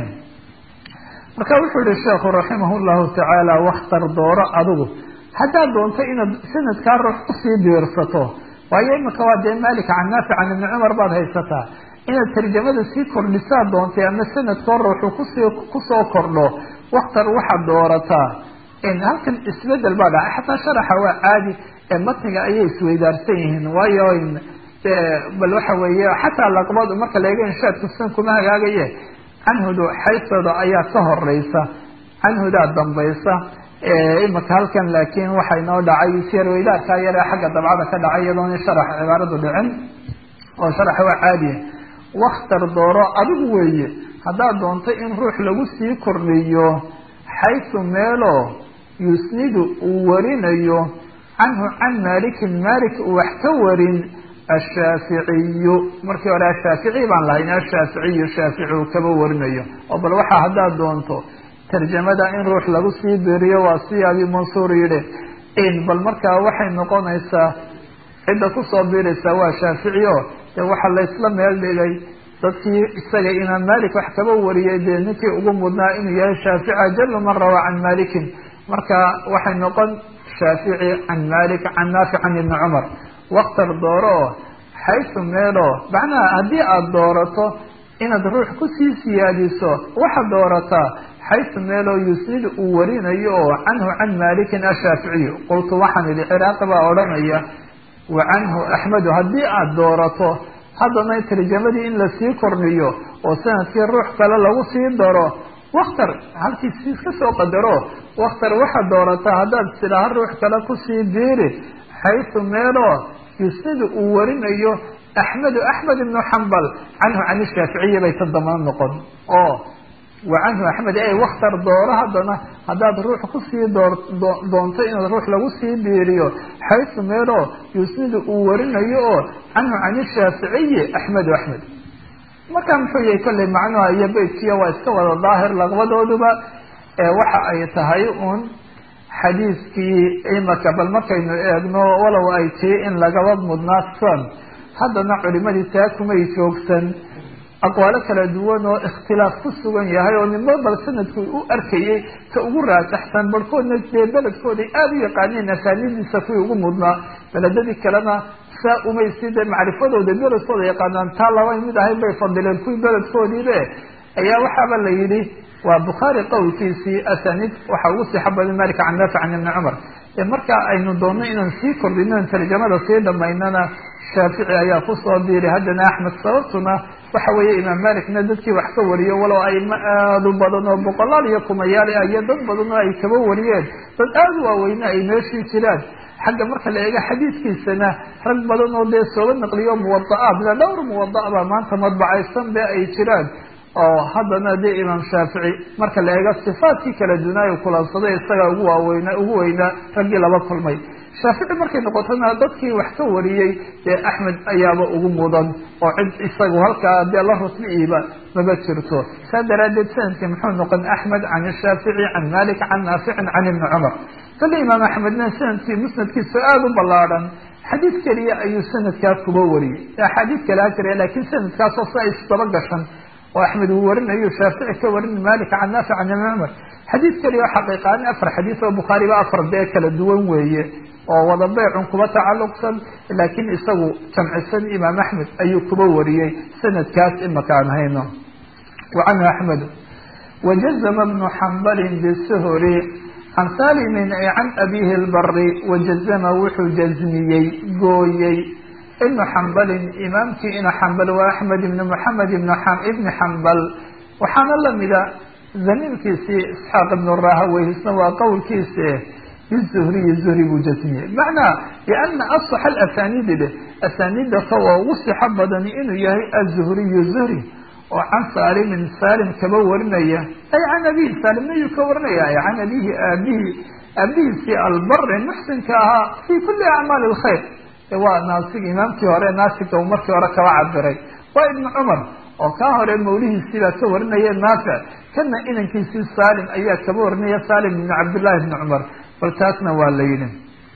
marka wuxuu yihi sheekhu raximah llahu tacaala wakhtar dooro adigu haddaad doonto inaad sanadkaa ruux usii biirsato waayo imika waa dee malik can naafic can ibni cumar baad haysataa inaad tarjamada sii kordhisaa doontay ama sanadkoo ruuxu kusii kusoo kordho wakhtar waxaad doorataa halkan isbedel baa dhacay xataa sharaxa waa caadi ee matniga ayay isweydaarsan yihiin waayo bal waxa weeye xataa laqbad marka laega inshaadku san kuma hagaagaye canhudu xaysada ayaa ka horeysa canhudaa dambaysa imika halkan laakiin waxay noo dhacay siyarweydaarkaa yare xagga dabcada ka dhacay iyadoona sharax cibaaradu dhicin oo sharaxa waa caadiya wakhtar dooro adigu weeye haddaad doonto in ruux lagu sii kordhiyo xaysu meelo yusnidu uu warinayo canhu can malikin malik uu wax ka warin ashaaficiyu markii hore ashaafici baan lahayn ashaaficiyu shaafici uu kaba warinayo oo bal waxaa haddaad doonto tarjamada in ruux lagu sii beriyo waa si abi mansuur yidhi in bal markaa waxay noqonaysaa cidda kusoo biiraysaa waa shaafici o dee waxaa laysla meel dhigay dadkii isaga imaam malik wax kaba wariyay dee ninkii ugu mudnaa inuu yahay shaafici ajalu man rawaa can malikin marka waxay noqon shaafici can malik can naafic can ibni cumar waktar dooro oo xaysu meelo macnaha haddii aada doorato inaad ruux kusii siyaadiso waxaad doorataa xaysu meeloo yusnidu uu warinayo oo canhu can malikin ashaaficiyu qultu waxaan idhi ciraaqi baa odhanaya wa canhu axmedu haddii aada doorato haddana tarjamadii in lasii kordhiyo oo sanadkii ruux kale lagu sii daro waktar halkiisi iska soo qadaro waktar waxaad doorataa haddaad silaha ruux kale kusii biiri xaysu meeloo yusnidu uu warinayo axmedu axmed ibnu xambal canhu can ishaaficiyi bay ta dambana noqon oo wa canhu axmed ey waktar dooro haddana haddaad ruux kusii door doonto inaad ruux lagu sii biiriyo xaysu meeloo yusnidu uu warinayo oo canhu can ishaaficiyi axmedu axmed markaa muxuu yahay kolley macnuha iyo beytkiya waa iska wada daahir laqbadooduba waxa ay tahay un xadiiskii imaka bal markaynu eegno walow ay tii in lagaba mudnaadsan haddana culimadii taa kumay joogsan aqwaalo kala duwan oo ikhtilaaf ku sugan yahay oo ninba bal sanadku u arkayay ka ugu raasaxsan barhkoodna dee beledkooday aada u yaqaaneen asaanidiisa kuwii ugu mudnaa beledadii kalena saa umay si dee macrifadooda beledkooda yaqaanaan taa laba mid ahayn bay fadileen kuwii beledkoodiibe ayaa waxaaba la yidhi waa bukhaari qowlkiisii asaniid waxa ugu sixa badan malika can naafic can ibni cumar marka aynu doonno inaan sii kordhino tarjamada sii dhamaynana shaafici ayaa kusoo biiray haddana axmed sababtuna waxa weeye imaam malikna dadkii wax ka wariyo walow ayma aada u badan oo boqolaal iyo kumayaal ah iyo dad badan oo ay kaba wariyeen dad aada u waaweyne ay meeshii jiraan xagga marka la eego xadiidkiisana rag badan oo dee sooba naqliyo muwada-aad ila dhowr muwada- baa maanta madbacaysan be ay jiraan oo haddana dee imaam shaafici marka la eego sifaadkii kala dunaayo kulansaday isaga ugu waaweyna ugu weynaa raggii laba kulmay shaafici markay noqotona dadkii wax ka wariyey dee axmed ayaaba ugu mudan oo cid isagu halkaa dee la rusliiba maba jirto saa daraadeed sanadkii muxuu noqon axmed can shaafici can malik can naaficin can ibni cumar kale imaam axmedna sanadkii musnadkiisu aada u ballaadhan xadiid keliya ayuu sanadkaa kuba wariyey axaadiid kale ha jira laakiin sanadkaasoo si ay isdaba gashan oo axmed uu warinayo shaafici ka warin malik can naafic can ibni cumar xadiid keliya oo xaqiiqaani afar xadiis oo bukhaariba afar dee kala duwan weeye oo wada beycun kuba tacalluqsan laakiin isagu jamcisan imaam axmed ayuu kuba wariyey sanadkaas imaka aan hayno wa canhu axmed wajazama bnu xambalin bisuhuri can salimin ay can abihi lbari wajazama wuxuu jazmiyey gooyey ibnu xambalin imaamkii inu xambal waa axmed ibni moxamed ibni xambal waxaana lamida zamiilkiisii isxaaq ibnu rahaweyhisna waa qowlkiisi bizuhriyi zuhri buu jasmiyey macnaa liana asax alasaniidi leh asaniida ka oo ugu sixo badani inuu yahay azuhriyu zuhri oo can saalimin saalim kaba warinaya ay can abihi saalimna yuu ka warinaya ay can abihi aabihi aabihiisii albari muxsinka ahaa fi kuli acmaali alkhayr waa naasig imaamkii hore naasiga uu markii hore kaba cabiray waa ibnu cumar oo kaa hore mawlihiisii baa ka warinaya naafic kana inankiisii saalim ayaa kaba warinaya saalim ibn cabdillahi ibni cumar bal taasna waa la yidhi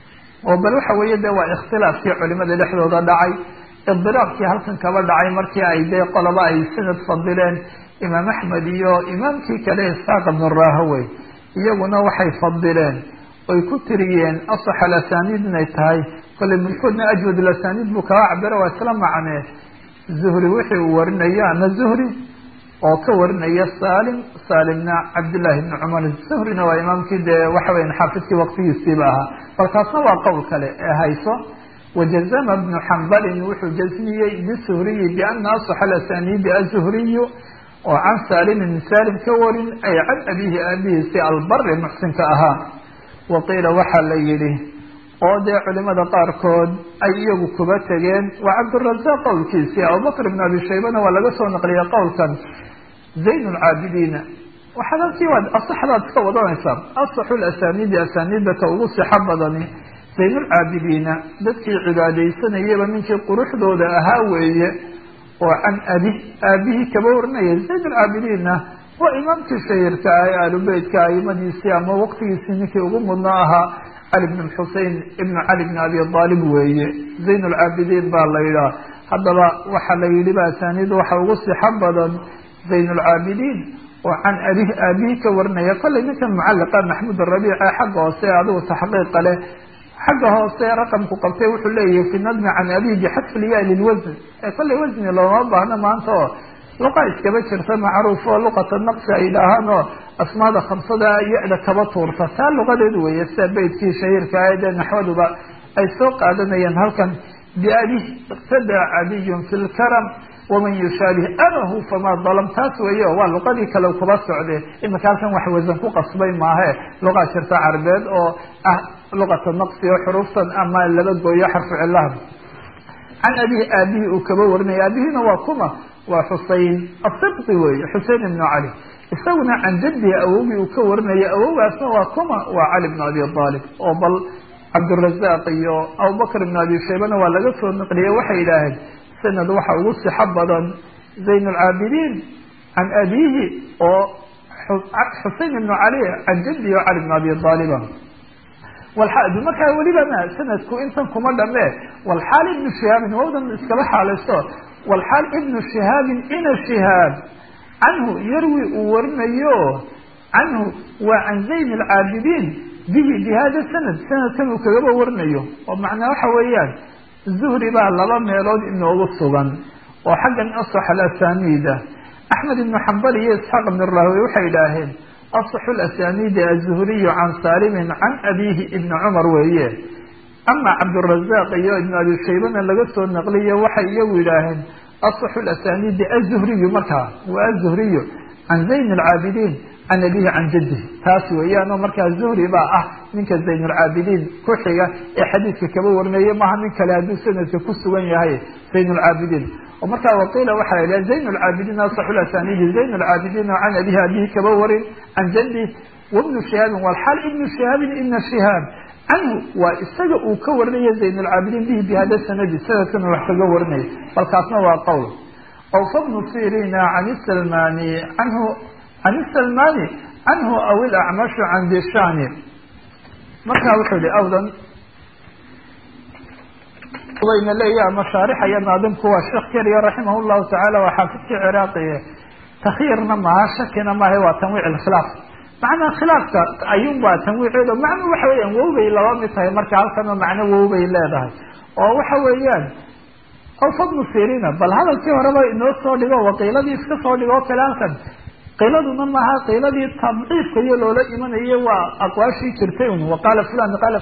oo bal waxa weeye de waa ikhtilaafkii culimada dhexdooda dhacay idiraabkii halkan kaba dhacay markii ay dee qoloba ay sanad fadileen imaam axmed iyo imaamkii kale isxaaq ibnu rahawey iyaguna waxay fadileen oy ku tiriyeen asax alasaniid inay tahay kolley midkoodna ajwad alasaniid buu kaba cabiro waa isla macnee zuhri wixii uu warinayo ama zuhri oo ka warinaya salim salimna cabdillahi ibni cumar zuhrina waa imaamkii dee waxa weya xaafidkii waqtigiisiiba ahaa bal taasna waa qowl kale ee hayso wajazama bnu xambalin wuxuu jasmiyey bisuhriyi biana asax alasaniidi azuhriyu oo can salimin salim ka warin ay can abihi aabihiisi albari muxsinka ahaa waqiila waxaa la yidhi oo dee culimada qaarkood ay iyagu kuba tegeen waa cabdirazaaq qowlkiisii abubakr ibn abi shaybana waa laga soo naqliyay qowlkan zayn lcaabidiina waxaad halkii waad asaxdaad iska wadanaysaa asaxu lasaniidi asaniida ka ugu sixo badani zayn lcaabidiina dadkii cibaadaysanayaba ninkii quruxdooda ahaa weeye oo can abi aabihii kaba warinaya zayn lcaabidiinna waa imaamkii shahirka ah ee aalubeytka aimadiisii ama waqtigiisii ninkii ugu mudna ahaa cali bn xusein ibnu cali bn abi aalib weeye zayn lcaabidiin baa la yidhaha haddaba waxaa la yidhi ba asaniid waxa ugu sixo badan zayn lcaabidiin oo can abi aabihii ka warinaya kollay ninkan mucaliqa maxmud arabiice xagga hoose adigu taxqiiqa leh xagga hoose raqamku qabtay wuxuu leeyahay fi nadmi can abihi bixadfi lya lilwasn ee kollay wasni looma baahno maanta oo luqa iskaba jirta macruuf oo luqata naqsi ay idhaahaan oo asmaada khamsada ya-da kaba tuurta taa luqadeed weeye sida beytkii shahiirka ah dee naxwaduba ay soo qaadanayeen halkan biabih iqtadaa cadiyun fi lkaram waman yushaabih abahu famaa dalam taas weeyo waa luqadii kale kuba socde imika halkan wax wasan ku qasbay maahe luqa jirta carbeed oo ah luqata naqsi oo xuruuftan ama laba gooyo xarfu cilaha can abihi aabihi uu kaba warinaya aabihina waa kuma waa xusein asibqi weeye xusein ibnu cali isaguna can jadihi awowgii uu ka warinaya awowgaasna waa kuma waa cali bn abi aalib oo bal cabdirazaaq iyo abubakr ibn abi shaybana waa laga soo naqliyey waxay yidhaaheen sanad waxa ugu sixo badan zayn lcaabidiin can abihi oo xusein ibnu cali can jadihi oo cali bn abi aaliba walxaadu markaa weliba ma sanadku intan kuma dhame walxaal ibnu shihaabin wawdan iskaba xaalayso walxaal ibnu shihaabin ina shihaab canhu yarwi uu warinayo canhu waa can zayn alcaabidiin bihi bi hada sanad sanadkan uu kagaba warinayo oo macnaa waxa weeyaan zuhri baa laba meelood inoogu sugan oo xaggan asax alasaniida axmed ibnu xambal iyo isxaaq ibn rahwe waxay idhaaheen asaxu lasaniidi azuhriyu can saalimin can abihi ibni cumar weeye ama cabdirazaaq iyo ibn abi shaybana laga soo naqliyo waxay iyagu yidhaaheen asaxu lasaniidi azuhriyu markaa waa azuhriyu can zayn alcaabidiin can abihi can jadihi taas weeyaanoo markaa zuhri baa ah ninka zayn alcaabidiin ku xiga ee xadiidka kaba warinaya maaha nin kale hadduu sanadka ku sugan yahay zayn alcaabidiin oo markaa waqiila waxaa la yidhaha zayn alcaabidiin asaxu lasaniidi zayn alcaabidiin oo can abihi abihi kaba warin can jadih wabnu shihaabin walxaal ibnu shihaabin ibna shihaab canhu waa isaga uu ka warinaya zayn alcaabidiin bihi bi hada sanadi sanadkan wax kaga warinaya balkaasna waa qowl awfa bnu sirina can salmani canhu can salmani canhu aw ilacmashu can dishani markaa wuxuu yihi awdan wayna leeya mashaarixaya naadimku waa sheekh keliya raximah llahu tacaala waa xaafidkii ciraaqiye takyiirna maaha shakina maaha waa tanwiic ilkhilaaf macnaa khilaafka ayuun baa tanwiiceedo macnuu waxa weeyaan wowbay laba mid tahay marka halkanoo macno wowbay leedahay oo waxa weeyaan awfa bnu sirina bal hadalkii horeba inoo soo dhigo waqiiladii iska soo dhigo o kale halkan qiiladuna maaha qiiladii tabciifka iyo loola imanayo waa aqwaashii jirtay un waqaala fulan qaala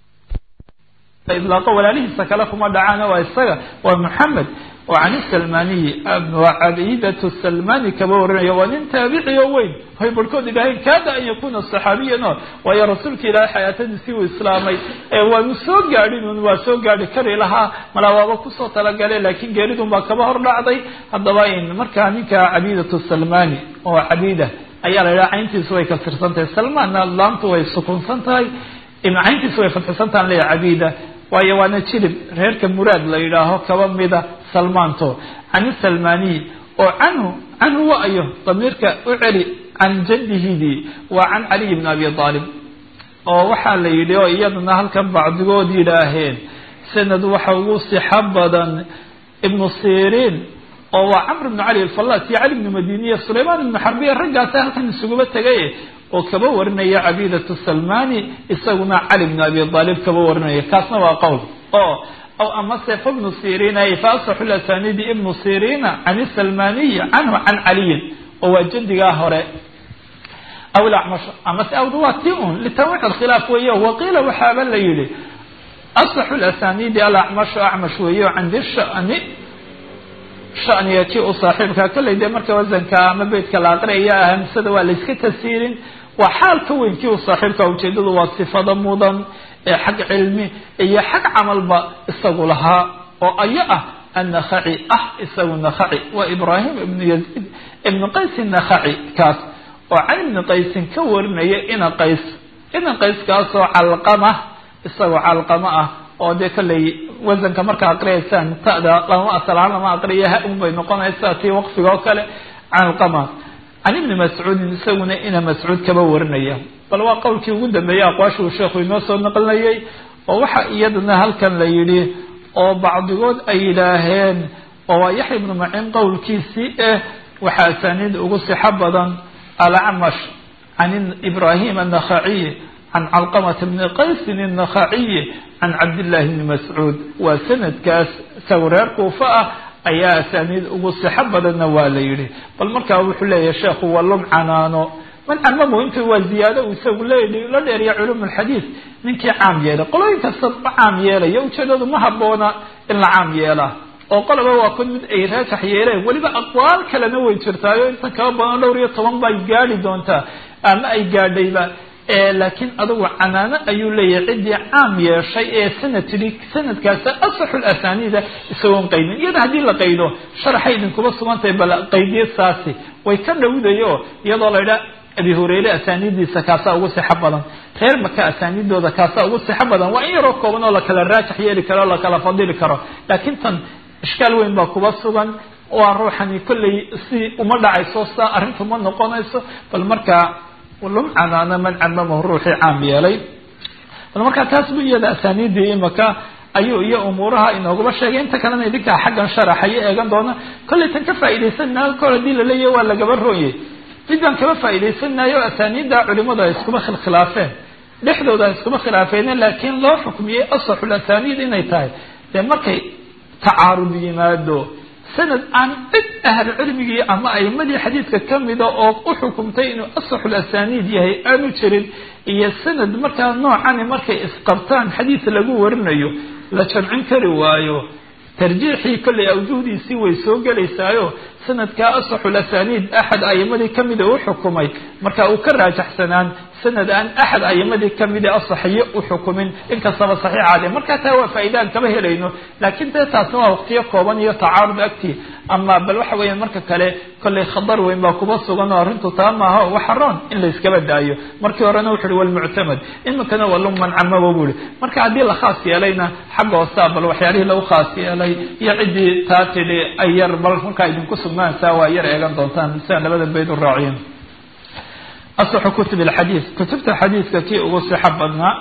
ilaaqo walaalihiisa kale kuma dhacaana waa isaga waa maxamed oo can salmaniyi waa cabidatu salmani kaba warinaya waa nin taabici oo weyn hay barhkood idhaaheen kaada an yakuna saxaabiyan o waayo rasuulka ilaahay xayaatadiisii uu islaamay waanu soo gaadhin un waa soo gaadhi kari lahaa malaa waaba kusoo talagale laakiin geeridun baa kaba hor dhacday haddaba in markaa ninka cabidatu salmani oo cabida ayaa la yidhaha cayntiisu way kasirsan tahay salmaanna laamtu way sukunsan tahay cayntiisu way fadxisan tahan leeya cabida waayo waana jilib reerka muraad la yidhaaho kaba mida salmaanto can salmaniy oo canhu canhu wa ayo damiirka u celi can jaddihidii waa can caliy bn abi aalib oo waxaa la yidhi oo iyadana halkan bacdigood yidhaaheen sanad waxa ugu sixo badan ibnu siriin oo waa camr bnu cali alfallaas iyo cali bnu madiniya sulaymaan ibnu xarbiya raggaasa halkan isuguba tegay oo kaba warinaya cabidatu salmani isaguna cali bnu abi aalib kaba warinaya kaasna waa qowl oo aw amase fabnu sirina fa asaxu lasanidi ibnu sirina can salmaniyi canhu can caliyin oo waa jadigaa hore aw lacmash amase awda waa ti un litanwiic alkhilaaf weeye waqiila waxaaba la yihi asaxu lasanidi alacmashu acmash weeye can dishani shaniga kii u saaxiibka kollay dee marka wasanka ama beytka la aqriyaya hamsada waa layska tasiirin waa xaal ka weyn kii u saaxiibka ujeedadu waa sifada mudan ee xag cilmi iyo xag camalba isagu lahaa oo ayo ah annakhaci ah isagu nakhaci waa ibraahim ibnu yaziid ibnu qays nakhaci kaas oo can ibni qaysin ka warinaya ina qays ina qayskaasoo calqama isagoo calqama ah oo dee kollay wasanka markaa aqriyaysaan tada lama asalahaan lama aqriya ha-un bay noqonaysaa tii waqfiga oo kale calqama can ibni mascuudin isaguna ina mascuud kaba warinaya bal waa qowlkii ugu dambeeyey aqwaasha uu sheekhu inoo soo naqlinayay oo waxa iyadana halkan la yidhi oo bacdigood ay yidhaaheen oo waa yaxya ibnu macin qowlkiisii eh waxaa asaaniid ugu sixo badan alacmash can ibrahim annakhaciy can calqamata bni qaysin annakhaciyi can cabdillahi bni mascuud waa sanadkaas isagu reer kuufa ah ayaa asaaniid ugu sixo badanna waa la yidhi bal markaa wuxuu leeyahay sheekhu waa lum canaano man camamu inta waa ziyaado uu isagu le la dheeriya culum alxadiid ninkii caam yeelay qolooyin kasta ma caam yeelaya ujeedadu ma haboona in la caam yeelaa oo qoloba waa kun mid ay raajax yeeleen weliba aqwaal kalena way jirtaayo intan kaba badan dhowr iyo toban bay gaadhi doontaa ama ay gaadhayba laakiin adugu canaano ayuu leeyahay ciddii caam yeeshay ee sanad tidhi sanadkaasa asaxu lasaniida isagoon qaydin iyada haddii la qaydo sharaxay idinkuba sugantahay bal qaydiya saasi way ka dhowdayo iyadoo la idhaa abi hureyre asaaniiddiisa kaasaa ugu sixo badan reer maka asaaniiddooda kaasaa ugu sixo badan waa in yaroo kooban oo lakala raajax yeeli karo o lakala fadili karo laakiin tan ishkaal weyn baa kuba sugan waa ruuxani kollay si uma dhacayso saa arrintu ma noqonayso bal markaa lum canaana man camamahu ruuxii caam yeelay bal markaa taas bu iyada asaaniiddii imaka ayuu iyo umuuraha inoogaba sheegay inta kalena idinkaa xaggan sharaxayo eegan doona kollay tan ka faa'iidaysanaa kor haddii laleeyahy waa lagaba rooyey mid baan kaba faa'iidaysanayo asaaniidda culimadu ay iskuma khilkhilaafeen dhexdooda ay iskuma khilaafeene laakiin loo xukmiyey asaxul asaaniid inay tahay dee markay tacaarud yimaado sanad aan cid ahal cilmigii ama aimadii xadiidka kamida oo u xukumtay inuu asaxul asaaniid yahay aanu jirin iyo sanad markaa noocani markay isqabtaan xadiid lagu warinayo la jamcin kari waayo tarjiixii kollay awjuhdiisii way soo gelaysaayo sanadkaa asaxul asaaniid axad aimadii kamida u xukumay marka uu ka raajaxsanaan sanad aan axad aimadii kamida asaxiyo u xukumin inkastaba saxiixaade markaa taa waa faa'iidaan kama helayno laakiin dee taasna waa waqtiyo kooban iyo tacaarud agtii ama bal waxa weeya marka kale kollay khadar weyn baa kuba sugan oo arrintu taa maaha waxa roon in la iskaba daayo markii horena wuxu uhi walmuctamad iminkana waa luman camabo bu ihi marka haddii la khaas yeelayna xagga hoosaa bal waxyaalihii lagu khaas yeelay iyo ciddii taa tidhi ay yar bal markaa idinku sugnaansaa waa yar eegan doontaan siaan labada bayd u raaciyin asaxu kutub alxadiid kutubta xadiidka kii ugu sixo badnaa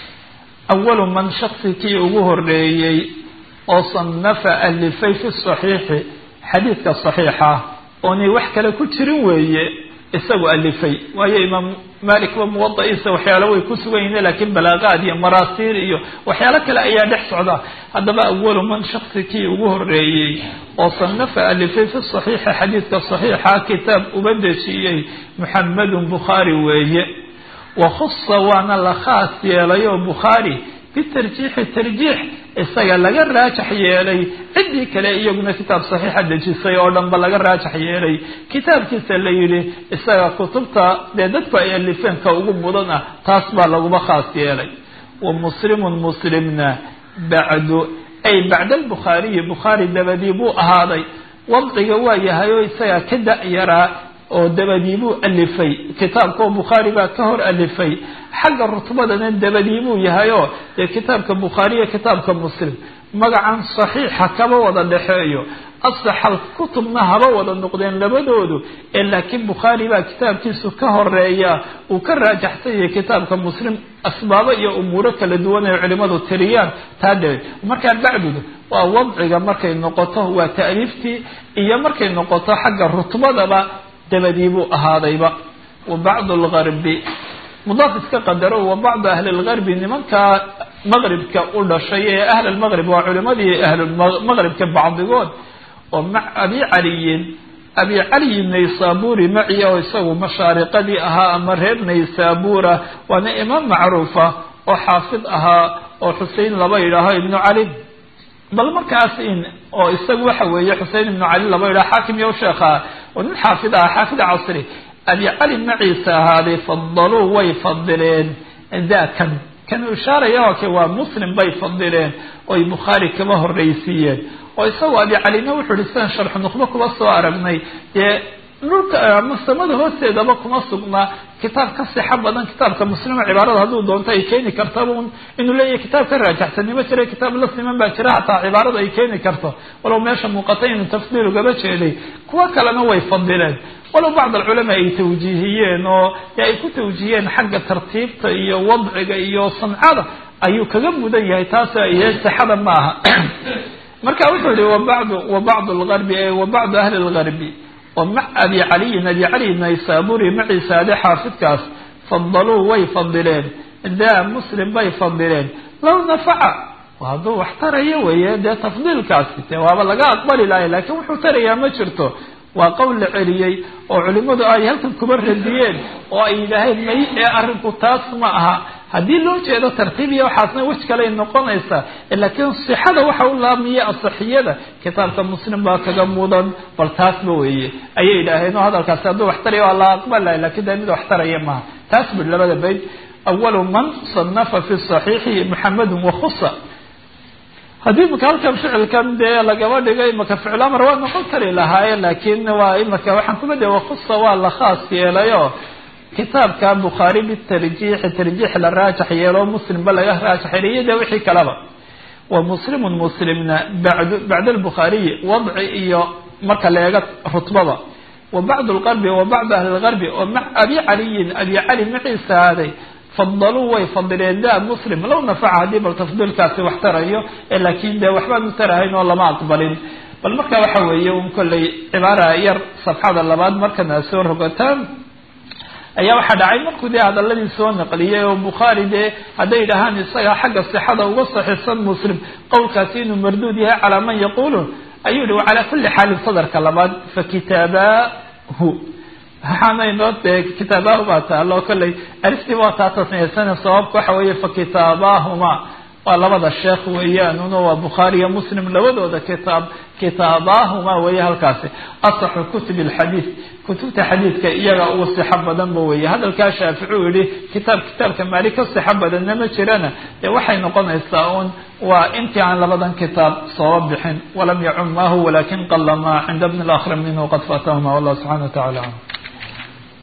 awalu man shaksi kii ugu horeeyey oo sanafa alifay fi saxiixi xadiidka saxiixa oonay wax kale ku jirin weeye isagu alifay waayo imaam malikba muwadaiisa waxyaalo way ku sugan yihiin laakiin balaaqaad iyo maraasiir iyo waxyaalo kale ayaa dhex socda haddaba awalu man shaksi kii ugu horeeyey oo sanafa alifay fi saxiixi xadiidka saxiixa kitaab uba dejiyey muxamedun bukhaari weeye wakhusa waana la khaas yeelay oo bukhaari bitarjiixi tarjiix isaga laga raajax yeelay ciddii kale iyaguna kitaab saxiixa dejisay oo dhanba laga raajax yeelay kitaabkiisa la yidhi isaga kutubta dee dadku ay alifeen ka ugu mudan ah taas baa laguma khaas yeelay wa muslimun muslimna bacdu ay bacda albukhaariyi bukhaari dabadii buu ahaaday wadciga waa yahay oo isaga ka da-yaraa oo dabadiibuu alifay kitaabka oo bukhaari baa ka hor alifay xagga rutbadana dabadiibuu yahayoo dee kitaabka bukhaariya kitaabka muslim magacan saxiixa kaba wada dhexeeyo asaxal kutubna haba wada noqdeen labadoodu ee laakiin bukhaari baa kitaabkiisu ka horeeya uu ka raajaxsan yahay kitaabka muslim asbaabo iyo umuuro kala duwan ay culimadu tiriyaan taa dhe markaa bacdudu waa wadciga markay noqoto waa ta'liiftii iyo markay noqoto xagga rutbadaba dabadii buu ahaadayba wa bacdu lgarbi mudaaf iska qadaro wa bacdu ahli lgarbi nimankaa maqribka u dhashay ee ahl lmaqrib waa culimadii ahlumaqribka bacdigood oo mac abi caliyin abi caliyin naysaburi maciya oo isagu mashaariqadii ahaa ama reer naysabura waana imaam macruufa oo xaafid ahaa oo xusein laba yidhaaho ibnu cali bal markaas in oo isagu waxa weeye xusein ibnu cali laba yidhaho xaakim iyo sheekha oo nin xaafid aha xaafid casri abi cali maciisa ahaaday fadaluu way fadileen dakan kanuu ishaaraya oo ke waa muslim bay fadileen oy bukhaari kaba horreysiiyeen oo isagoo abi calina wuxuu ihi sidan sharxu nuqbo kuba soo aragnay dee dhulka ama samada hoosteedaba kuma sugnaa kitaab ka sixo badan kitaabka muslima cibaarada hadduu doonto ay keeni kartaba un inuu leeyahay kitaab ka raajaxsanimo jira kitaab la siman baa jira hataa cibaarada ay keeni karto walow meesha muuqatay inuu tafdiil ugaba jeeday kuwo kalena way fadileen walow bacd alculamaa ay tawjiihiyeen oo dee ay ku tawjiihiyeen xagga tartiibta iyo wadciga iyo sancada ayuu kaga mudan yahay taas iyo sixada ma aha marka wuxuu yihi wabacdu wa bacdu lgarbi e wa bacdu ahli lgarbi oo mac abi caliyin abi cali naysaburi maciisa ade xaafidkaas fadaluu way fadileen daa muslim bay fadileen low nafaca hadduu wax tarayo weeye dee tafdiilkaasi dee waaba laga aqbali lahay laakiin wuxuu tarayaa ma jirto waa qowl la celiyey oo culimmadu ay halkan kuba radiyeen oo ay yidhaaheen may ee arrinku taas ma aha haddii loo jeedo tartiibiya waxaasna wej kaley noqonaysaa laakiin sixada waxa u laamiya asaxiyada kitaabka muslim baa kaga mudan bal taasba weeye ayay yidhaaheen oo hadalkaasi hadduu wax taraya waa la aqbalay lakin de mid wax taraya maaha taas bui labada bayd awalu man sanafa fi saxiixi muxamedun wakhusa haddii imaka halkan ficilkan dee lagaba dhigay imaka ficlamar waa noqon kari lahaaye laakin waa imaka waxaan kuma de wakhusa waa la khaas yeelayo kitaabka bukhaari bitarjiixi tarjiix la raajax yeelo muslimba laga raajax yeelay iyo de wixii kaleba wa muslimun muslimna bad bacd albukhaariyi wadci iyo marka la eega rutbada wa bacd lqarbi wa bacdu ahli lgarbi oo ma abi caliyin abi cali maciisa aaday fadaluu way fadileen da muslim low nafaca haddii bal tafdiilkaasi wax tarayo laakin de waxbaan u tarahayn oo lama aqbalin bal marka waxa weeye un kolley cibaara yar safxada labaad markana soo rogataan ayaa waxaa dhacay markuu dee hadaladii soo naqliyay oo bukhaari dee hadday yidhahaan isaga xagga sixada uga saxiixsan muslim qowlkaasi inuu marduud yahay calaa man yaqulu ayuu yihi wacalaa kuli xaalin sadarka labaad fakitaabahu waxaana inoo dee kitaabahu baa taalo kolley aliftii waa taa tasniyaysan sababka waxa weeye fakitaabahuma waa labada sheekh weeyaan una waa bukhaari iyo muslim labadooda kitaab kitaabahuma weeye halkaasi asaxu kutub alxadiid kutubta xadiidka iyaga ugu sixo badanba weeye hadalkaa shaafici uu yihi kitaab kitaabka maali ka sixo badanna ma jirana dee waxay noqonaysaa un waa intii aan labadan kitaab sooba bixin walam yacum maahu walakin qala ma cinda bni lakhr minhu qad fatahuma wallah subxana wa tacala